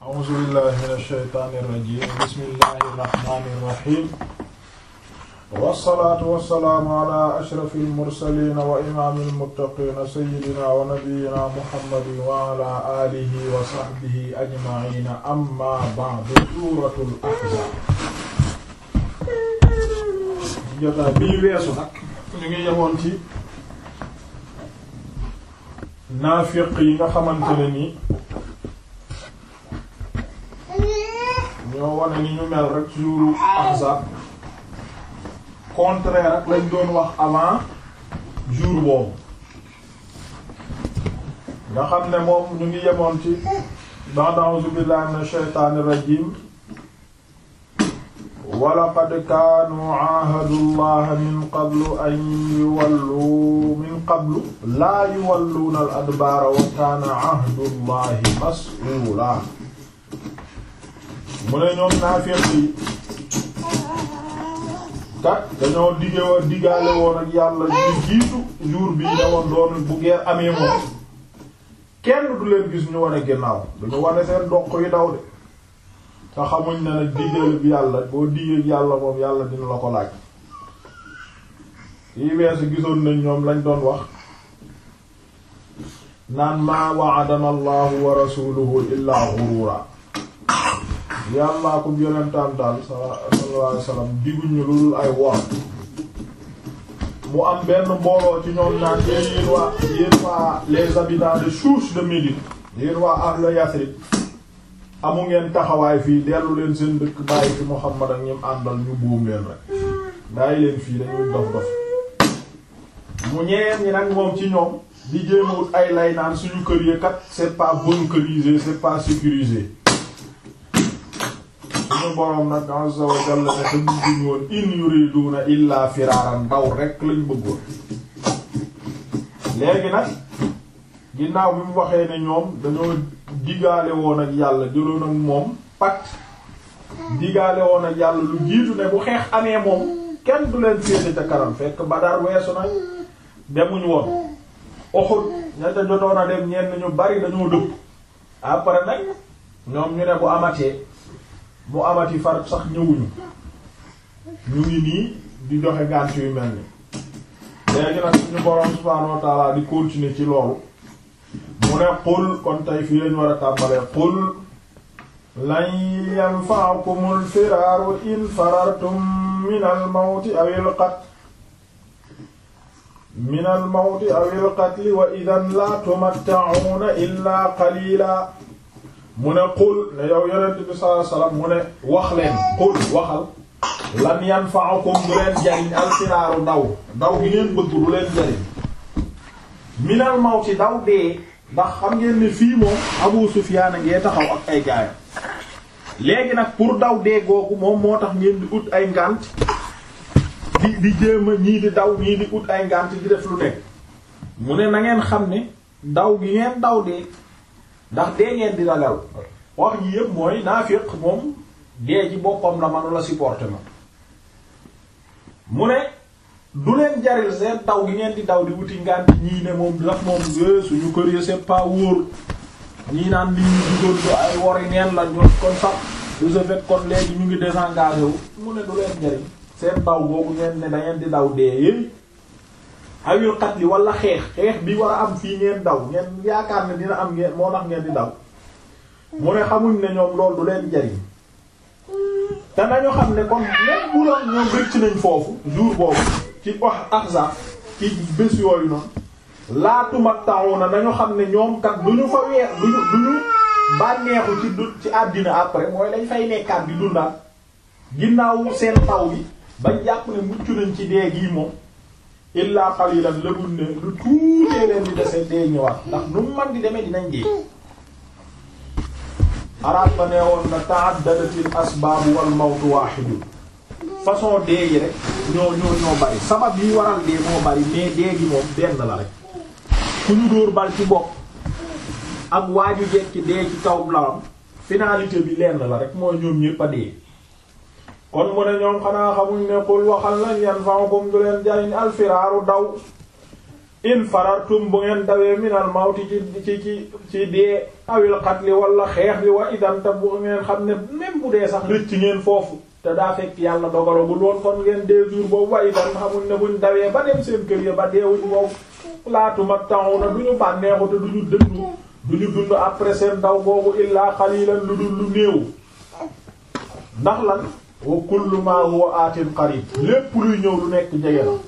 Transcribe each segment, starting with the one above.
a'uuzu billahi mina shaytaani rajiim bismillahi rahmaani rahiim wassalaatu wassalaamu ala ashrafil mursaliina wa imaamil muttaqiina sayyidinaa wa nabiyyinaa muhammadin wa ala aalihi wa sahbihi ajma'iina amma ba'du suuratul ahzaab jotaay bii weesu nag ñu ngi yemoon ci naafiq yi nga xamante ne ni ñoo wane ni ñu mel rek jour ahzab contraire ak lañ doon wax avant jour boobu nga xam ne moom ñu ngi yemoon ci ba'da a'uuzu billahi minash shaytaanir rajiim walaqad kaanu aahadu llaha min qablu an yuwallu min qablu laa yuwalluuna al adbaara wa kaana ahdu llahi mas'uula mu ne ñoom naafiq yi kat dañoo dige woon digaale woon ak yàlla ñu jiitu jour bii ne woon doon bu geer amee moom kenn du leen gis ñu wane ginnaaw duñu wane seen doq yi daw de te xamuñ ne nag digal bi yàlla boo digee yàlla moom yàlla dina la ko laaj yi weesu gisoon nañ ñoom lañ doon wax naan maa wa'adana allahu wa rasuluhu illaa ghurura yàllaa ko yonentaan daal sallallahu alayhi wasallam diguñu lu dul ay wor mu am benn mbooloo ci ñoom naan yéen waa yéen waa les habitants de Chouch de Médine yéen waa ahlu Yasrib amu ngeen taxawaay fii dellu leen seen dëkk bàyyi fi Muhammad ak ñim àndal ñu buum leen rek bàyyi leen fii dañuy dof dof mu ñeneen ñi nag moom ci ñoom di jéemawut ay lay naan suñu kër yi kat c'est pas bunkerisé c'est pas sécurisé suñu boroom nag azza wa jalla ne te bëgguñ woon in yuriduna illa firaaran ndaw rek lañ bëggoon léegi nag ginnaaw bi mu waxee ne ñoom dañoo digaale woon ak yàlla jëloon ak moom pacte digaale woon ak yàlla lu jiitu ne bu xeex amee moom kenn du leen féete ca kanam fekk Badar weesu nag demuñ woon Uhud ña ca jotoon a dem ñenn ñu bari dañoo dëpp après nag ñoom ñu ne bu amatee mu amati far sax ñëwuñu ñu ngi nii di joxe gànt yu mel ni léegi nag suñu boroom subhaanahu wa ta'ala di continuer ci loolu mu ne qul kon tey fii lañu war a tàmbalee qul lan yanfa'akumul firaaru in farartum minal mawti awil qatl minal mawti awil qatli wa idan la tumatta'una illa qalila mu ne qul ne yow yonent bi sallallahu alayhi wasallam mu ne wax leen qul waxal lan yanfa'akum du leen jariñ alfiraaru daw daw gi ngeen bëgg du leen jariñ minal mawti daw dee ndax xam ngeen ne fii moom Abu Sufyaan a ngee taxaw ak ay gaayam léegi nag pour daw dee googu moom moo tax ngeen di ut ay ngànt di di jéem a ñii di daw ñii di ut ay ngànt di def lu nekk mu ne na ngeen xam ne daw gi ngeen daw dee ndax dee ngeen di ragal wax ji yëpp mooy naafiq moom dee ci boppam la manu la supporter ma mu ne du leen jaril seen daw gi ngeen di daw di wuti ngànt ñii ne moom daf moom suñu kër yi c'est pas wóor ñii naan li ñu dugoon do ay wori neen la ñoon kon sax de ce fait kon léegi ñu ngi désengagé wu mu ne du leen jariñ seen daw boobu ngeen ne da ngeen di daw dee yéy awil xat li wala xeex xeex bi war a am fii ngeen daw ngeen yaakaar ne dina am ngeen moo tax ngeen di daw mu ne xamuñ ne ñoom loolu du leen jariñ te nañu xam ne kon même bu doon ñoom rëcc nañ foofu jour boobu ci wax Ahzab ci bés yooyu noonu laatuma taxaw na nañu xam ne ñoom kat du ñu fa weer du ñu du ñu bànneexu ci du ci àddina après mooy lañ fay nekkaat di dundaat ginnaaw seen taw bi bañ jàpp ne mucc nañ ci dee gii moom illa qalilan lëbul ne lu tuutee leen di dese dee ñëwaat ndax nu man di demee dinañ dee araab ba nee woon na ta'addadatil asbaabu wal mawtu waahidu façon dee yi rek ñoo ñoo ñoo bari sabab yi waral dee moo bari mais dee gi moom benn la rek ku ñu dóor bal ci bopp ak waaju jekki dee ci kaw lalam finalité bi lenn la rek mooy ñoom ñépp a dee kon mu ne ñoom xanaa xamuñ ne qul waxal lañ yanfa'ukum du leen jariñ alfiraaru daw in farartum bu ngeen dawee minal mawti ci ci ci ci dee awil qatli wala xeex bi wa idan te bu ngeen xam ne même bu dee sax rëcc ngeen foofu te daa fekk yàlla dogalagul woon kon ngeen deux jours boobu wa idan xamul ne buñ dawee ba dem seen kër ya ba deewuñ boobu laatuma taxu na du ñu bànneexu te du ñu dëndu du ñu dund après seen daw boobu illaa xalilan lu dul lu néew ndax lan wa kullu ma huwa atin qarib lépp luy ñëw lu nekk jege na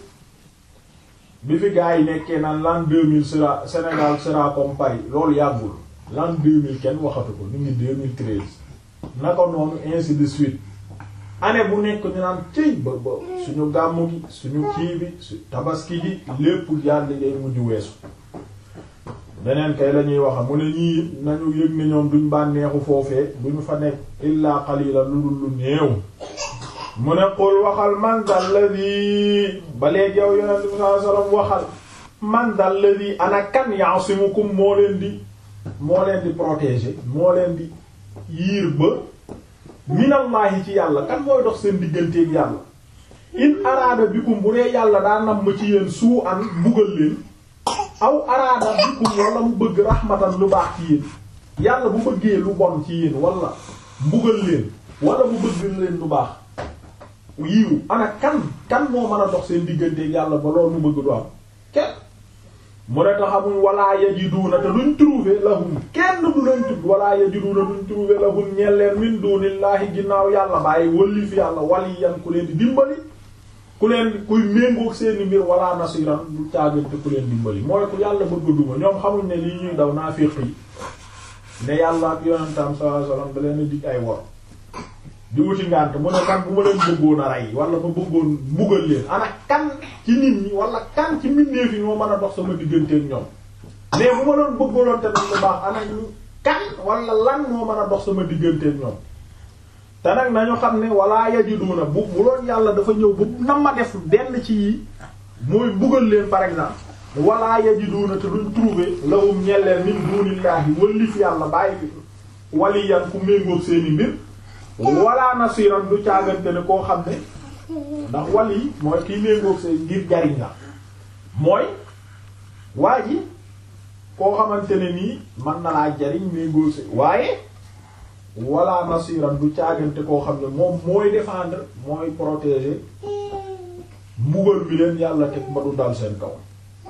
bi fi gars yi nekkee naan l'an 2000 sera Sénégal sera comme Paris loolu yàggul l'an 2000 kenn waxatu ko ñu ngi 2013 naka noonu ainsi de suite année bu nekk ñu naan cëy ba ba suñu gàmmu gi suñu kii bi su tabaski gi lépp yàlla day mujj weesu beneen kay la ñuy wax mu ne ñii nañu yëg ne ñoom duñ bànneexu foofee duñu fa nekk illaa qalila lu dul lu néew mu ne qul waxal man dal ladhi ba léegi yow yonent bi sallallahu alayhi wasallam waxal man dal ladhi ana kan ya'simukum moo leen di moo leen di protéger moo leen di yiir ba minallahi ci yàlla kan mooy dox seen digganteeg yàlla in araada bikum bu dee yàlla daa nam ma ci yéen suu an mbugal leen aw araada bikum wala mu bëgg rahmatan lu baax ci yéen yàlla bu bëggee lu bon ci yéen wala mbugal leen wala mu bëgg leen lu baax yiiw ana kan kan moo mën a dox seen digganteeg yàlla ba loolu mu bëgg du am kenn mu ne taxamuñ wala yajiduuna te duñ trouver lahum kenn du leen tudd wala yajiduuna duñ trouver lahum ñeel leen min dunillahi ginnaaw yàlla bàyyi wëlli fi yàlla waliyan ku leen di dimbali ku leen kuy méngoog seeni mbir wala nasiran du caagante ku leen dimbali mooy ku yàlla bëgg duma ñoom xamuñ ne lii ñuy daw naafiq yi ne yàlla ak yonentam sallallahu alayhi wasallam da leen dig ay wor di wuti ngànt mu ne man bu ma leen bëggoon a rey wala ma bëggoon mbugal leen ana kan ci nit ñi wala kan ci mbindeef yi ñoo mën a dox sama digganteeg ñoom mais bu ma doon bëggaloon te lu baax ana ñu kan wala lan moo mën a dox sama digganteeg ñoom te nag nañu xam ne wala yajiduna bu bu doon yàlla dafa ñëw bu na ma def benn ci yi mooy mbugal leen par exemple wala yajiduna te duñ trouver lahum ñelleen min dunillahi wallif yàlla bàyyi fi waliyan ku méngoog seeni mbir wala nasiran du caagante ne koo xam ne ndax wal yi mooy kiy méngoog say ngir jariñ la mooy waa ji koo xamante ne nii mën na laa jariñ méngoog say waaye wala nasiran du caagante koo xam ne moom mooy défendre mooy protéger mbugal bi leen yàlla teg ba du dal seen kaw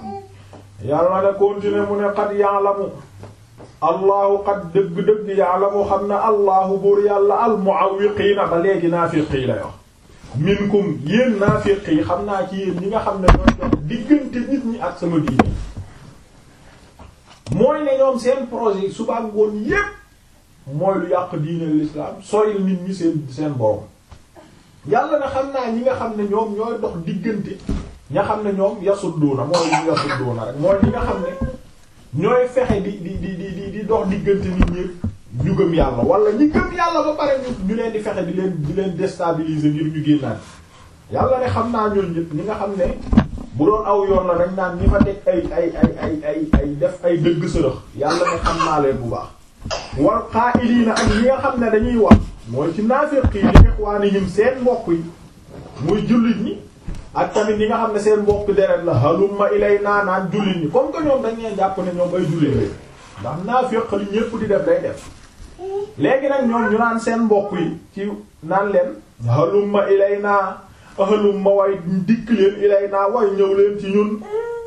yàlla ne continuer mu ne qad ya'lamu allahu qad dëgg-dëgg ya'lamu xam ne allahu buur yàlla almu'awwiqiina ba léegi naafiq yi lay wax minkum yéen naafiq yi xam naa ci yéen ñi nga xam ne ñooy dox diggante nit ñi ak sama diine mooy ne ñoom seen projet yi suba ngoon yépp mooy lu yàq diine l'islam soyil nit ñi seen seen borom yàlla na xam naa ñi nga xam ne ñoom ñooy dox diggante ña xam ne ñoom yasudduuna mooy ñu yasudduuna rek mooy ñi nga xam ne ñooy fexe di di di di di dox diggante nit ñi ñu gëm yàlla wala ñi gëm yàlla ba pare ñu ñu leen di fexe di leen di leen déstabiliser ngir ñu génnaat yàlla ne xam naa ñooñu ñëpp ñi nga xam ne bu doon aw yoon la dañ naan ñi fa teg ay ay ay ay ay ay def ay dëgg sërëx yàlla ne xam naa leen bu baax wal qaa'iliina ak ñi nga xam ne dañuy wax mooy ci naafiq yi li ikhwaanihim seen mbokk yi muy jullit ñi ak tamit ñi nga xam ne seen mbokk deret la halumma ilaynaa naan jullit ñi comme que ñoom dañ leen jàpp ne ñoom ay jullit la ndax naafiq li ñépp di def day def léegi nag ñoom ñu naan seen mbokk yi ci naan leen halumma ilaynaa halumma way dikk leen ilaynaa way ñëw leen ci ñun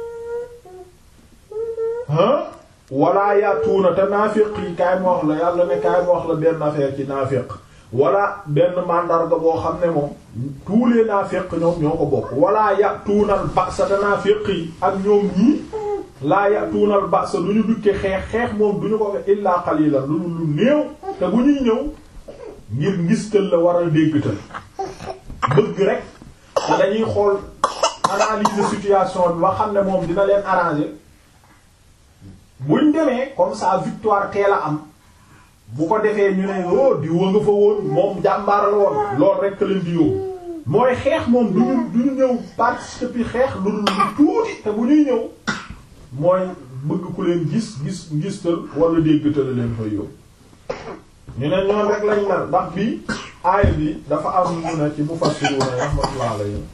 ah wala yatuuna te naafiq yi kaay ma wax la yàlla ne kaay ma wax la benn affaire ci naafiq wala benn mandarga boo xam ne moom tous les naafiq ñoom ñoo ko bokk wala yatuunal ba'sa te naafiq yi ak ñoom ñii laa yatuunal ba'sa du ñu dukke xeex xeex moom du ñu ko fe illaa qalilan lu lu néew te bu ñuy ñëw ngir ngistal la war a déggtal bëgg rek te dañuy xool analyse situation bi ba xam ne moom dina leen arranger buñ demee comme ça victoire teel a am bu ko defee ñu ne oh di wa nga fa woon moom jàmbaar la woon loolu rek leen di yóbbu mooy xeex moom du ñu du ñu ñëw participer xeex lu dul tuuti te bu ñuy ñëw mooy bëgg ku leen gis gis ngistal wala déggtal leen fay yóbbu. ñu ne ñoom rek lañ mel ndax bi aaya bi dafa am ñu ne ci mufassiruna rahmatullah alayhi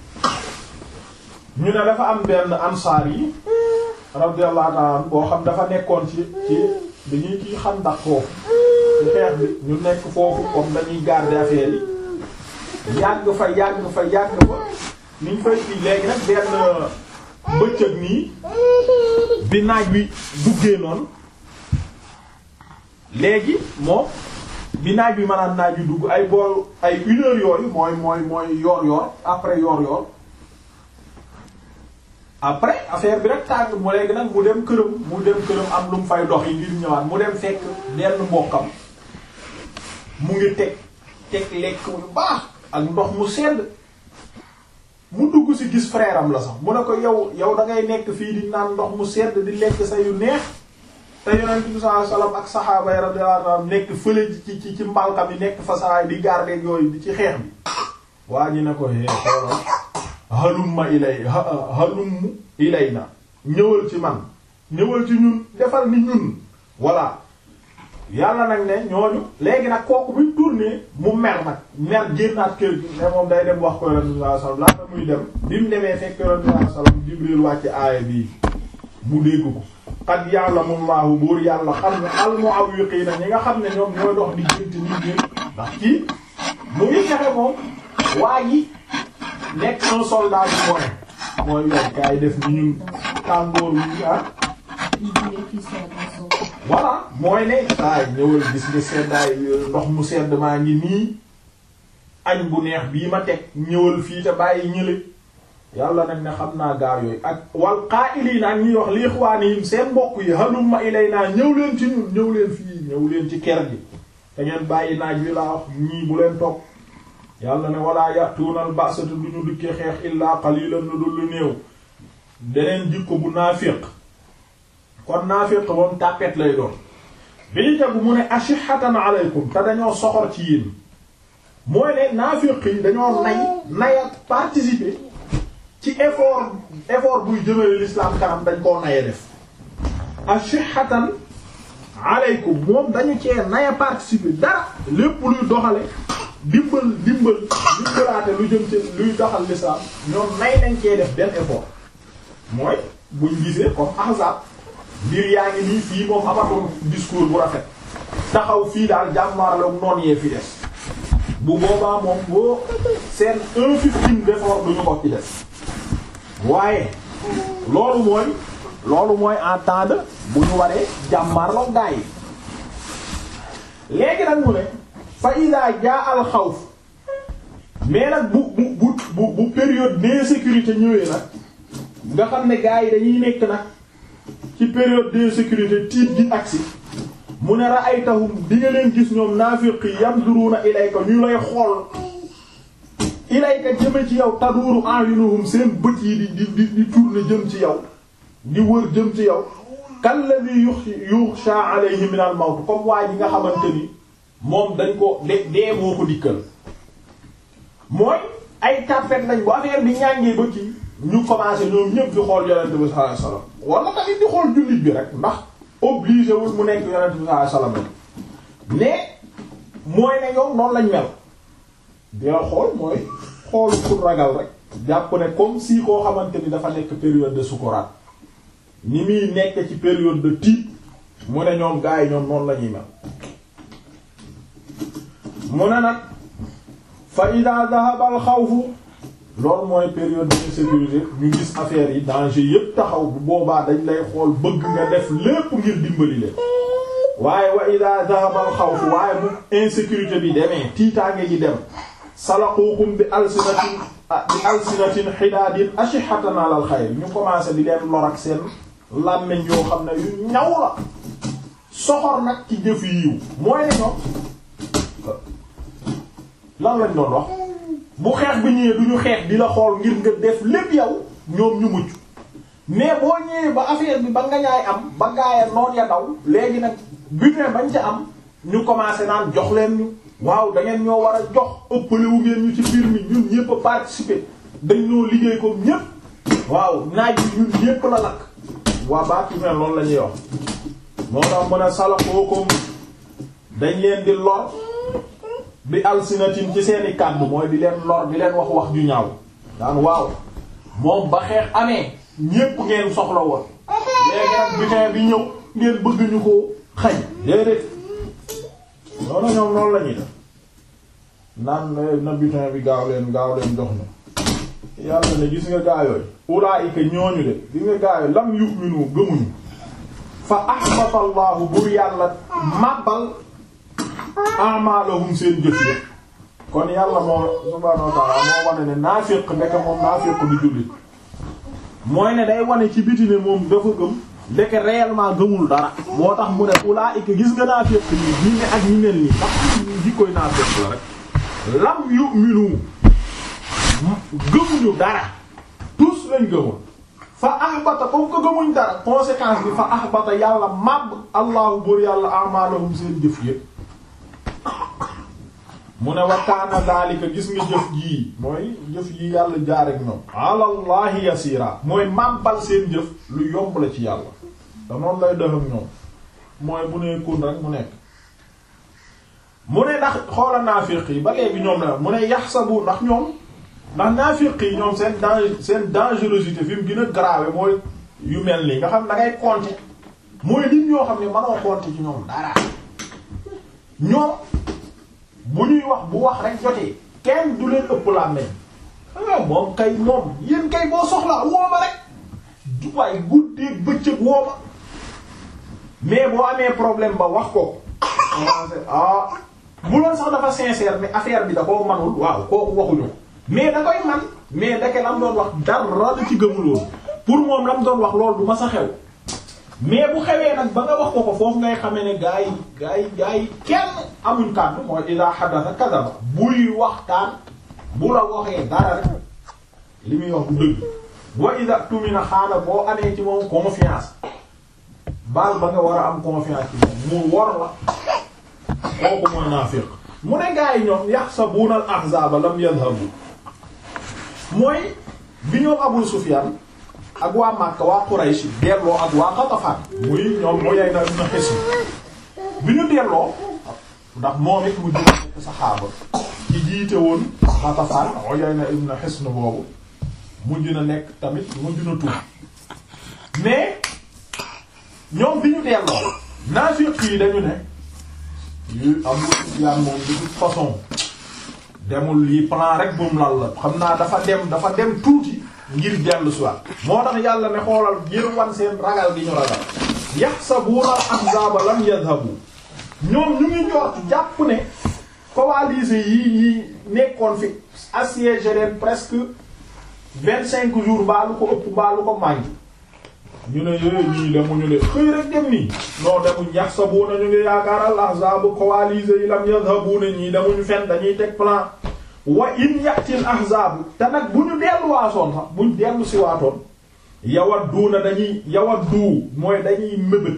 ñu ne dafa am benn ansaar yi radiyallahu ta'ala boo xam dafa nekkoon ci ci dañuy kii xam ndax foofu ci xeex bi ñu nekk foofu comme dañuy garder affaire yi yàgg fa yàgg fa yàgg fa niñ fay kii léegi nag benn bëccëg nii bi naaj wi duggee noonu léegi moom bi naaj bi maanaam naaj wi dugg ay bool ay une heure yooyu mooy mooy mooy yoor yoor après yoor yoor après affaire bi rek tàng mu léegi nag mu dem këram mu dem këram am lu mu fay dox yi ngir ñëwaat mu dem fekk benn mbokkam mu ngi teg teg lekk yu baax ak ndox mu sedd mu dugg ci gis frère am la sax mu ne ko yow yow da ngay nekk fii di naan ndox mu sedd di lekk sa yu neex te yonent bi sallallahu alayhi wasallam ak saxaaba yi radiyallahu anhum nekk fële ci ci ci mbalkam yi nekk fa saxaay di garder yooyu di ci xeex bi waa ñi ne ko hee xoolal halumma ilay halum ilay na ñëwal ci man ñëwal ci ñun defal ni ñun voilà yàlla nag ne ñooñu léegi nag kooku buñ tourné mu mer nag mer génnaat kër gi ne moom day dem wax ko yonent bi sallallahu alayhi wasallam laata muy dem bi mu demee fekk yonent bi sallallahu alayhi wasallam Jibril wàcc aaya bii mu dégg ko qad ya'lamu Allahu buur yàlla xam ne al-mu'awwiqiina ñi nga xam ne ñoom ñooy dox di gént nit ñi ndax kii mu ngi fexe moom waa ji nekk un soldat bi mooy mooy yow kaay def ni ñun tàngoor wi ah voilà mooy ne saay ñëwal gis nga seddaay ndox mu sedd maa ngi nii añ bu neex bii ma teg ñëwal fii te bàyyi ñële yàlla nag ne xam naa gaar yooyu ak wal qaa'iliina ak ñuy wax li ixwaanihim seen mbokk yi halumma ilaynaa ñëw leen ci ñun ñëw leen fii ñëw leen ci ker gi te ngeen bàyyi naaj wi laa wax ñii bu leen topp yàlla ne walaa ya'tuunal ba'sata du ñu dikkee xeex illaa qaliilan lu dul lu néew beneen jikko bu naafiq kon naafiq moom tàppet lay doon bi ñu tegu mu ne ashihatan alaykum te dañoo soxor ci yéen mooy ne naafiq yi dañoo nay naya participer ci effort effort buy jëmale l'islam kanam dañ koo naye def ashihatan alaykum moom dañu cee naya participer dara lépp luy doxale dimbal dimbal dimbalaate lu jëm ci luy doxal l'islam ñoom nay nañ cee def benn effort mooy buñ gisee comme ahzab mbir yaa ngi nii fii moom amatul discours bu rafet taxaw fii daal jàmmaarloog noon yee fi des bu boobaa moom boo seen un fifteen d'effort duñu ko ci des waaye loolu mooy loolu mooy en temps de bu ñu waree jàmmaarloog gaa yi léegi nag mu ne fa ida jaa al xawf mais nag bu bu bu bu bu période d'insécurité ñëwee nag nga xam ne gaa yi dañuy nekk nag ci période d'insécurité tiit gi agsi mu ne ra'aytahum di nga leen gis ñoom naafiqi yanzuruna ilayka ñu lay xool ilayka jëme ci yow taduuru a'yunuhum seen bët yi di di di di tourner jëm ci yow di wër jëm ci yow kalladhi yukhsha alayhi min al mawt comme waa ji nga xamante ni moom dañ ko de dee moo ko dikkal mooy ay tàppet lañ bu affaire bi ñàngee ba kii ñu commencé ñoom ñëpp di xool yonent bi sallallahu alayhi wasallam wala tamit di xool jullit bi rek ndax obligé wul mu nekk yonent bi sallallahu alayhi wasallam mais mooy ne ñoom noonu lañ mel di la xool mooy xool pour ragal rek jàpp ne comme si koo xamante ni dafa nekk période de sukuraat ni muy nekk ci période de tiit mu ne ñoom gars yi ñoom noonu la ñuy mel mu ne nag fa ida dhahaba al xawfu loolu mooy période d'insécurité ñu gis affaire yi danger yépp taxaw bu boobaa dañ lay xool bëgg nga def lépp ngir dimbali leen waaye wa ida dhahaba al xawfu waaye bu insécurité bi demee tiitaange gi dem salaqukum bi alsinatin bi alsinatin xidaadin ashihatan ala al xayr ñu commencé di leen lor ak seen làmmiñ yoo xam ne yu ñaw la soxor nag ci jëf yiw mooy ne ñoom lan lañ doon wax bu xeex bi ñëwee du ñu xeex di la xool ngir nga def lépp yow ñoom ñu mucc mais boo ñëwee ba affaire bi ba nga ñaay am ba gaaya noon ya daw léegi nag butin bañ ca am ñu commencé naan jox leen ñu waaw da ngeen ñoo war a jox ëppalewu ngeen ñu ci mbir mi ñun ñëpp a participer dañ ñoo liggéey ko ñëpp waaw naaj bi ñun ñëpp la lakk waa baatu mel loolu la ñuy wax moo tax mën a salakookom dañ leen di lor bi alsinatin ci seeni kàddu mooy di leen lor di leen wax wax ju ñaaw daan waaw moom ba xeex amee ñépp ngeen soxla woon léegi nag butin bi ñëw ngeen bëgg ñu ko xañ déedéet noonu ñoom noonu la ñuy def naan na butin bi gaaw leen gaaw leen jox na yàlla ne gis nga gaayooyu ulaayika ñooñu de gis nga gaayooyu lam yu'minu gëmuñu fa ahbata allahu bur yàlla màbbal a'malahum seen jëf yi kon yàlla moo subhaanahu wa ta'ala moo wane ne naafiq ndeke moom naafiq du jullit mooy ne day wane ci biti ne moom dafa gëm ndeke réellement gëmul dara moo tax mu ne ulaa'ika gis nga naafiq nii ñi ne ak ñi mel nii ndax jikkoy naafiq la rek lam yu'minu gëmuñu dara tous lañ gëmul fa ahbata comme que gëmuñ dara conséquence bi fa ahbata yàlla màbb allahu buur yàlla a'malahum seen jëf yépp mu ne wa kaana daalika gis nga jëf jii mooy jëf yi yàlla jaar ak ñoom alallahi yasira mooy màbbal seen jëf lu yomb la ci yàlla te noonu lay def ak ñoom mooy bu nee kun rek mu nekk mu ne ndax xoola naafiq yi ba léegi ñoom la mu ne yaxsabu ndax ñoom ndax naafiq yi ñoom seen danger seen dangerosité fi mu gën a grave mooy yu mel nii nga xam da ngay compter mooy nit ñoo xam ne mënoo compter ci ñoom dara ñoom bu ñuy wax bu wax rek jotee kenn du leen ëpp la nañ ah moom kay moom yéen kay boo soxla wooma rek du waay guddeeg bëccëg wooma mais boo amee problème ba wax ko ah bu loon sax dafa sincère mais affaire bi da koo manul waaw kooku waxuñu mais da koy man mais dake lam doon wax dara la ci gëmuloon pour moom lam doon wax loolu du ma sa xew mais bu xewee nag ba nga wax ko ko foofu ngay xamee ne gaa yi gaa yi gaa yi kenn amuñ kàddu mooy ida hadatha kadaba buy waxtaan bu la waxee dara rek li muy wax bu dëgg boo ida tumina xaana boo amee ci moom confiance baal ba nga war a am confiance ci moom mu war la kooku mooy naafiq mu ne gaa yi ñoom yaxsabuna al ahzaba lam yadhabu mooy bi ñoom Abu Sufyan ak waa Makka waa Quraysh delloo ak waa Qatafan muy ñoom Uyayna ibn Hisn bi ñu delloo ndax moom it mu jël nekk saxaaba ci jiite woon Qatafan Uyayna ibn Hisn boobu mujj na nekk tamit mujj na tuub mais ñoom bi ñu delloo naafiq yi dañu ne yu Abu Sufyan moom de toute façon demul lii plan rek bu mu lal la xam naa dafa dem dafa dem tuuti ngir dellu soit moo tax yàlla ne xoolal ngir wan seen ragal gi ñu ragal yaxsabuuna al-ahzaaba lam yadhabu ñoom ñu ngi njort jàpp ne coalisés yi yi nekkoon fi assiégé leen presque vingt cinq jours mbaalu ko ëpp mbaalu ko màngi ñu ne yooyu ñii demuñu de xëy rek dem nii non demuñ yaxsabuuna ñu ngi yaakaar al-ahzaab coalisés yi lam yadhabu ne ñii demuñu fen dañuy teg plan wa in yatil ahzaabu te nag bu ñu delluwaasoon sax buñ dellu si waatoon yawadduuna dañuy yawaddu mooy dañuy mëbët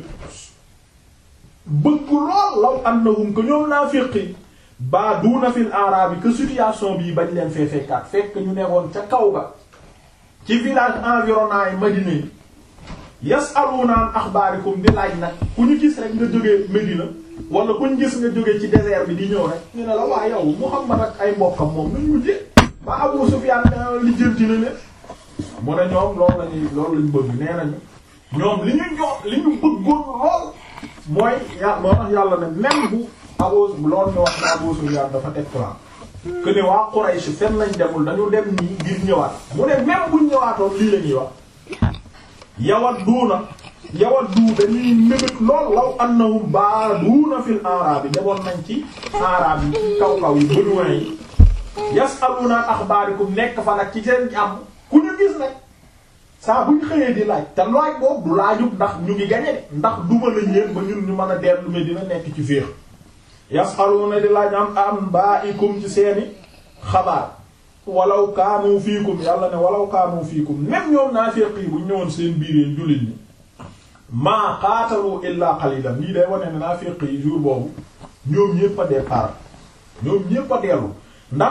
bëgg lool law annahum que ñoom naafiqi ba duuna fil arabi que situation bii bañ leen fee fekkaat fekk ñu nekkoon ca kaw ga ci village environnant yi Madina yi yasaluuna an axbaarikum di laaj nag ku ñu gis rek nga jógee Medina wala ku ñu gis nga jóge ci désert bi di ñëw rek ñu ne la waa yow Muhammad ak ay mbokkam moom nañ mujjee ba Abu Sufyaan lijjanti na leen mu ne ñoom loolu lañuy loolu lañ bëgg nee nañu ñoom li ñu ñoo li ñu bëggoon lool mooy ya moo tax yàlla ne même bu Abu loolu ñu wax ne Abu Sufyaan dafa teg plan que ne waa Quraysh fenn lañ demul dañu dem nii ngir ñëwaat mu ne même buñ ñëwaatoon lii la ñuy wax yawadduuna yawaddu dañuy mébét lool law annahum baaduuna fil araab yi demoon nañ ci araab yi ci kaw kaw yi béduin yi yasaluuna an axbaarikum nekk fa nag ci seen jàmm ku ñu gis nag saa buñ xëyee di laaj te laaj boobu du laajub ndax ñu ngi gañe de ndax duma nañ leen ba ñun ñu mën a dellu Medina nekk ci féex yasaluuna di laaj am anbaa'ikum ci seeni xabaar walaw kaanu fiikum yàlla ne walaw kaanu fiikum même ñoom naafiq yi bu ñëwoon seen biiree jullit ñi maa qaatalu illaa qalilan lii day wane ne naafiq yi jour boobu ñoom ñépp a départ ñoom ñépp a dellu ndax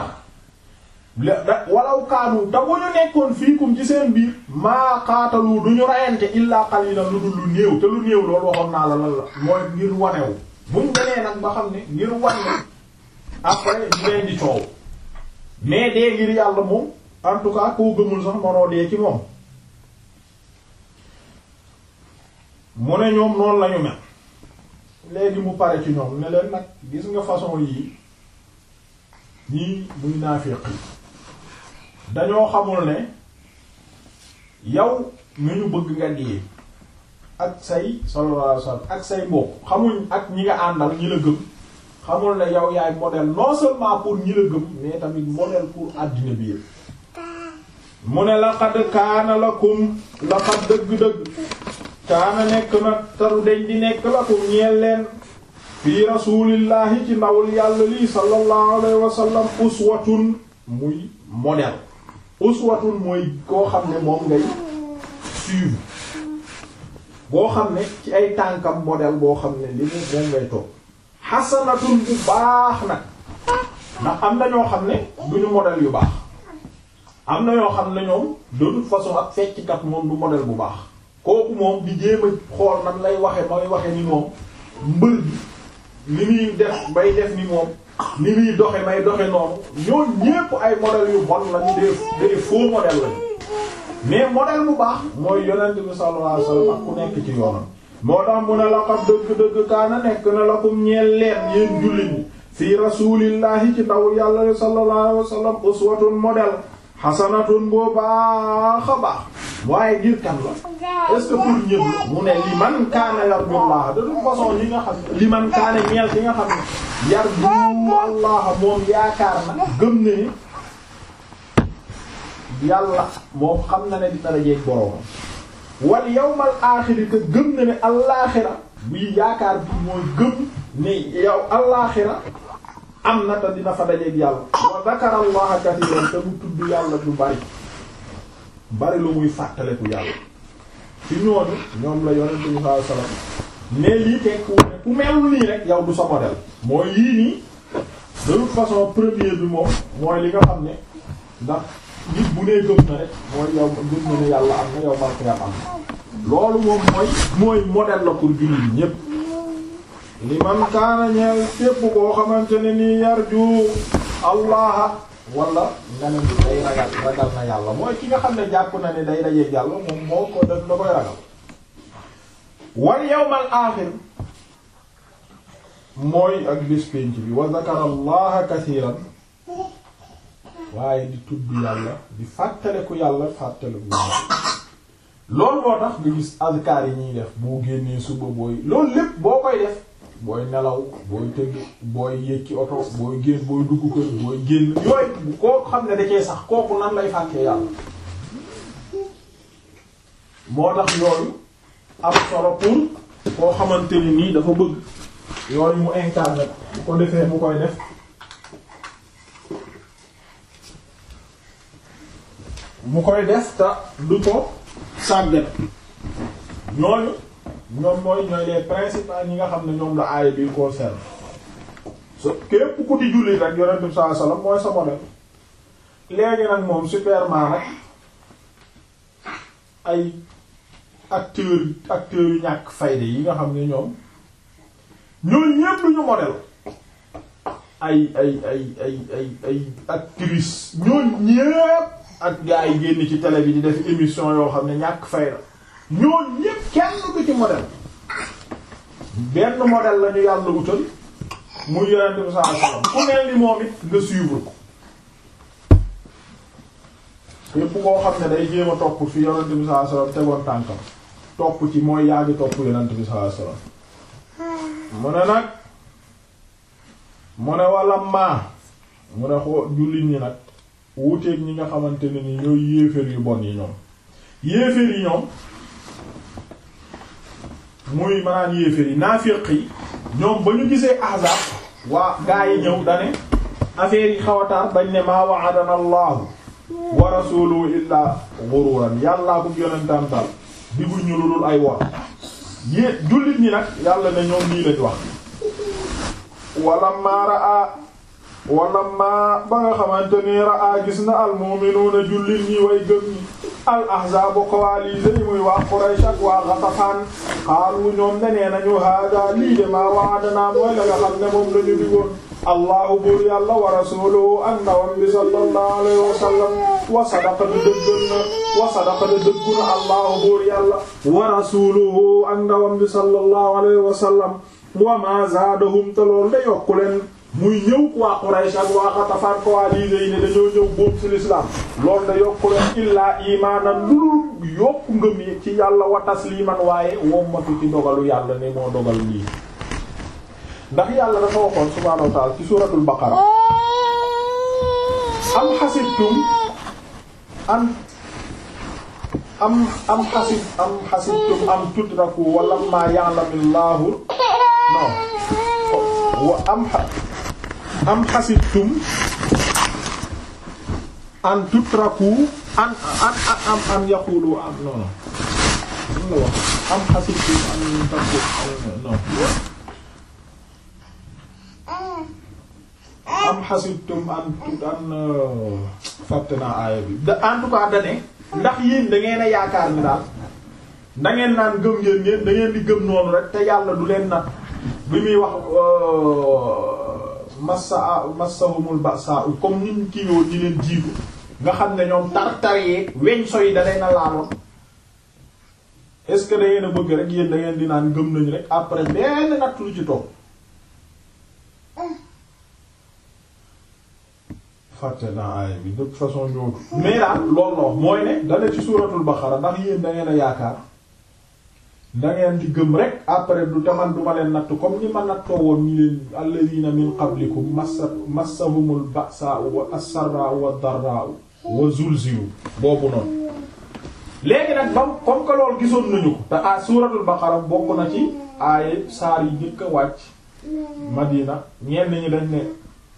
walaw kaanu te bu ñu nekkoon fiikum ci seen biir maa qaatalu du ñu rayante illaa qalilan lu dul lu néew te lu néew loolu waxoon naa la lan la mooy ngir wanewu buñ demee nag ba xam ne ngir wane après ñu leen di coow mais dee ngir yàlla moom en tout cas koo gëmul sax manoo dee ci moom mu ne ñoom noonu lañu mel léegi mu pare ci ñoom ne leen nag gis nga façon yii ñii muy naafiq yi dañoo xamul ne yow nga ñu bëgg nga dee ak say sallallahu alayhi wasallam ak say mbokk xamuñ ak ñi nga àndal ñi la gëm xamul ne yow yaay modèle non seulement pour ñi la gëm mais tamit modèle pour àddina bi yëpp mu ne laqad kaana lakum laqad dëgg-dëgg kaana nekk nag taru deñ di nekk lakum ñeel leen fii rasulillahi ci ndawul yàlla lii sallallahu alayhi wa sallam uswatun muy modèle uswatun mooy koo xam ne moom ngay suivre boo xam ne ci ay tànkam modèle boo xam ne li mu moom ngay toog xasanatun bu baax nag ndax am na ñoo xam ne duñu modèle yu baax am na ñoo xam ne ñoom de toute façon ak fecckat moom du modèle bu baax kooku moom di jéem a xool nan lay waxe may waxe ni moom mbër bi ni muy def bay def ni moom ni muy doxe may doxe noonu ñoo ñépp ay modèle yu bon lañu des des faux modèle lañu mais modèle bu baax mooy yonent bi sallallahu alayhi wasallam ak ku nekk ci yoonam moo tax mu ne laqad dëgg-dëgg kaana nekk na lakum ñeel leen yéen jullit ñi fii rasulillahi ci ndaw yàlla sallallahu alayhi wasallam uswatun modèle xasanatun boo baax a baax waaye ngir kan la est-ce que pour ñëpp la mu ne li man kaana yarjullaha de toute façon li nga xam ne li man kaana ñeel ki nga xam ne yarju allaha moom yaakaar na gëm ne ni yàlla moom xam na ne dina dajeek boroomam wal yawmal aaxiri te gëm na ne allaaxira bii yaakaar bi mooy gëm ne yow allaaxira am na te dina fa dajeek yàlla wa zakara allaha katiran te mu tudd yàlla du bari bari lu muy fàttaleku yàlla ci ñooñu ñoom la yonent bi sallallahu alayhi wasallam ne lii tekku ne ku melul nii rek yow du sa modèle mooy yii nii de toute façon premier bi moom mooy li nga xam ne ndax nit bu nee gëm na rek mooy yow gëm na ne yàlla am na yow markeyam am na loolu moom mooy mooy modèle la pour jullit yi ñépp li man kaana ñeel képp koo xamante ne nii yarju allaha wala nga ne ni day ragal ragal na yàlla mooy ki nga xam ne jàpp na ne day dajeeg yàlla moom moo ko def da koy ragal wal yawmal aaxir mooy ak bis pénc bi wa zakara allaha kasiiran waaye di tudd yàlla di fàttaleku yàlla fàttaleku yàlla loolu moo tax nga gis azkar yi ñuy def boo génnee suba booy loolu lépp boo koy def booy nelaw booy tëgg booy yéeg ci oto booy génn booy dugg kër booy génn yooyu koo xam ne da cee sax kooku nan lay fàttee yàlla moo tax yooyu am solo pour koo xamante ni nii dafa bëgg yooyu mu incarné bu ko defee mu koy def mu koy def ta du ko sàggat ñooñu ñoom mooy ñooy les principaux ñi nga xam ne ñoom la aaya bi concerne so képp ku di jullit rek yonent bi sallallahu alayhi wasallam mooy sa modèle léegi nag moom superman rek ay acteurs acteurs yu ñàkk fayda yi nga xam ne ñoom ñooñu ñépp duñu modèle ay ay ay ay ay ay actrices ñooñu ñépp ak gars yi génn ci télé bi di def émission yoo xam ne ñàkk fayda ñooñu ñépp kenn du ci modèle benn modèle la ñu yàlla wutal muy yonent bi sallallahu alayhi wasallam ku mel ni moom it nga suivre ko képp koo xam ne day jéem a topp fi yonent bi sallallahu alayhi wasallam tegoon tànkam topp ci mooy yaa ngi topp yonent bi sallallahu alayhi wasallam mu ne nag mu ne wala maa mu ne xoo jullit ñi nag wuuteeg ñi nga xamante ne ni ñooy yéeféer yu bon yi ñoom yéeféer yi ñoom muy maanaam yéeféer yi naafiq yi ñoom ba ñu gisee ahzab waa gaa yi ñëw dane affaire yi xawataar bañ ne maa wa'adana allahu wa rasuluhu illaa ghururan yàllaa ko yonentam dal digul ñu lu dul ay wor yé jullit ñi nag yàlla ne ñoom lii lañ wax wala maara a wala ma ba nga xamante ni raa gis na almu'minuuna jullit ñi way gëm ñi al ahzaabu coalisés yi muy waa Quraysh ak waa Ghatafaan xaalu ñoom ne nee nañu hada lii de maa wa'adanaa mooy la nga xam ne moom lañu digoon allahu buur yàlla wa rasuluhu ak ndawam bi sallallahu alayhi wa sallam wa sadaqa de dëggal na wa sadaqa de dëggu na allahu buur yàlla wa rasuluhu ak ndawam bi sallallahu alayhi wa sallam wa ma zaadahum te loolu da yokku leen muy ñëw waa Quraysh ak waa Xatafaan coalisés yi ne dañoo ñëw boobu ci l'islam loolu da yokku leen illaa imaanan lulul yokku ngëm yi ci yàlla wa tasliman waaye wommatu ci dogalu yàlla ne moo dogal lii ndax yàlla dafa waxoon subhaanahu wa ta'ala ci suuratul baqara am xasibtum an am am xasib am xasibtum am tutraku wala ma ya'lamillahu non wa am am xasibtum an tutraku an an am am yaqulu am non non la wax am xasibtum an taku non am xasibtum an tut an fàtte naa aaya bi da en tout cas dane ndax yéen da ngeen a yaakaar ni daal da ngeen naan gëm ngeen ngeen da ngeen di gëm noonu rek te yàlla du leen nat bi muy wax massa massahumul ba'sa comme niñ kii yoo ñi leen jiitu nga xam ne ñoom tar-tar yee weñ so yi da leen a laaloon est-ce que da ngeen a bëgg rek yéen da ngeen di naan gëm nañu rek après benn natt lu ci toog fàtte naa aaya bi de toute façon ñootu mais daal loolu la mooy ne dana ci suuratul baqara ndax yéen da ngeen a yaakaar da ngeen di gëm rek après du taman du ma leen natt comme ni ma nattoo woon ñi leen alladhina min qablikum massa massahumul ba'sa'u wa as-sarra'u wa ad-darra'u wa zulzilu boobu noonu léegi nag bam comme que loolu gisoon nañu ko te a suuratul baqara bokk na ci aaye saar yi njëkk a wàcc madina ñenn ñi dañ ne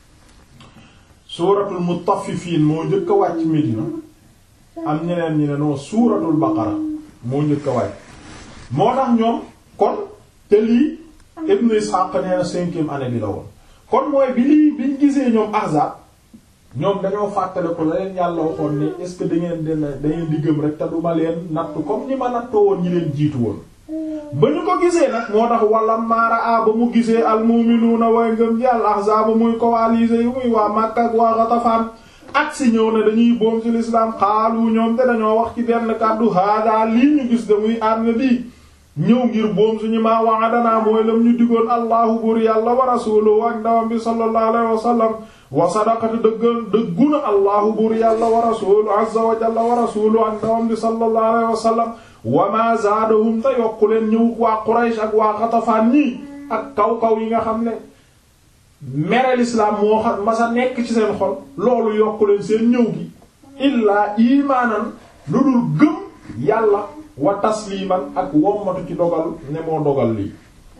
suuratul mutaffifiin moo njëkk a wàcc Medina am ñeneen ñi ne non suuratul baqara moo njëkk a wàcc moo tax ñoom kon te lii Ibn Ishaq nee na cinquième année bi la woon kon mooy bi lii biñ gisee ñoom ahzab ñoom dañoo fàttale ko la leen yàlla waxoon ne est ce que da ngeen dina da ngeen di gëm rek te duma leen nattu comme ni ma nattoo woon ñi leen jiitu woon ba ñu ko gisee nag moo tax wala maara a ba mu gisee almuminuuna way ngëm ji al ahzaab muy coalisés yi muy waa Makka ak waa Ghatafaan ak si ñëw ne dañuy boom ci l'islam xaalu ñoom te dañoo wax ci benn kàddu hada lii ñu gis de muy arme bi ñëw ngir boom suñu maa wa'adana mooy lam ñu digoon allahu buur yàlla wa rasuluhu ak ndawam bi sallallahu alayhi wa sallam wa sadaqati dëggal dëgguna allahu buur yàlla wa rasuluhu azza wa jalla wa rasuluhu ak ndawam bi sallallahu alayhi wa sallam wa ma zaadahum te yokku leen ñëw waa Quraysh ak waa Xatafaan ñii ak kaw-kaw yi nga xam ne mere l'islam moo xam masa nekk ci seen xol loolu yokku leen seen ñëw gi illaa imaanan lu dul gëm yàlla wa tasliman ak wommatu ci dogal ne moo dogal lii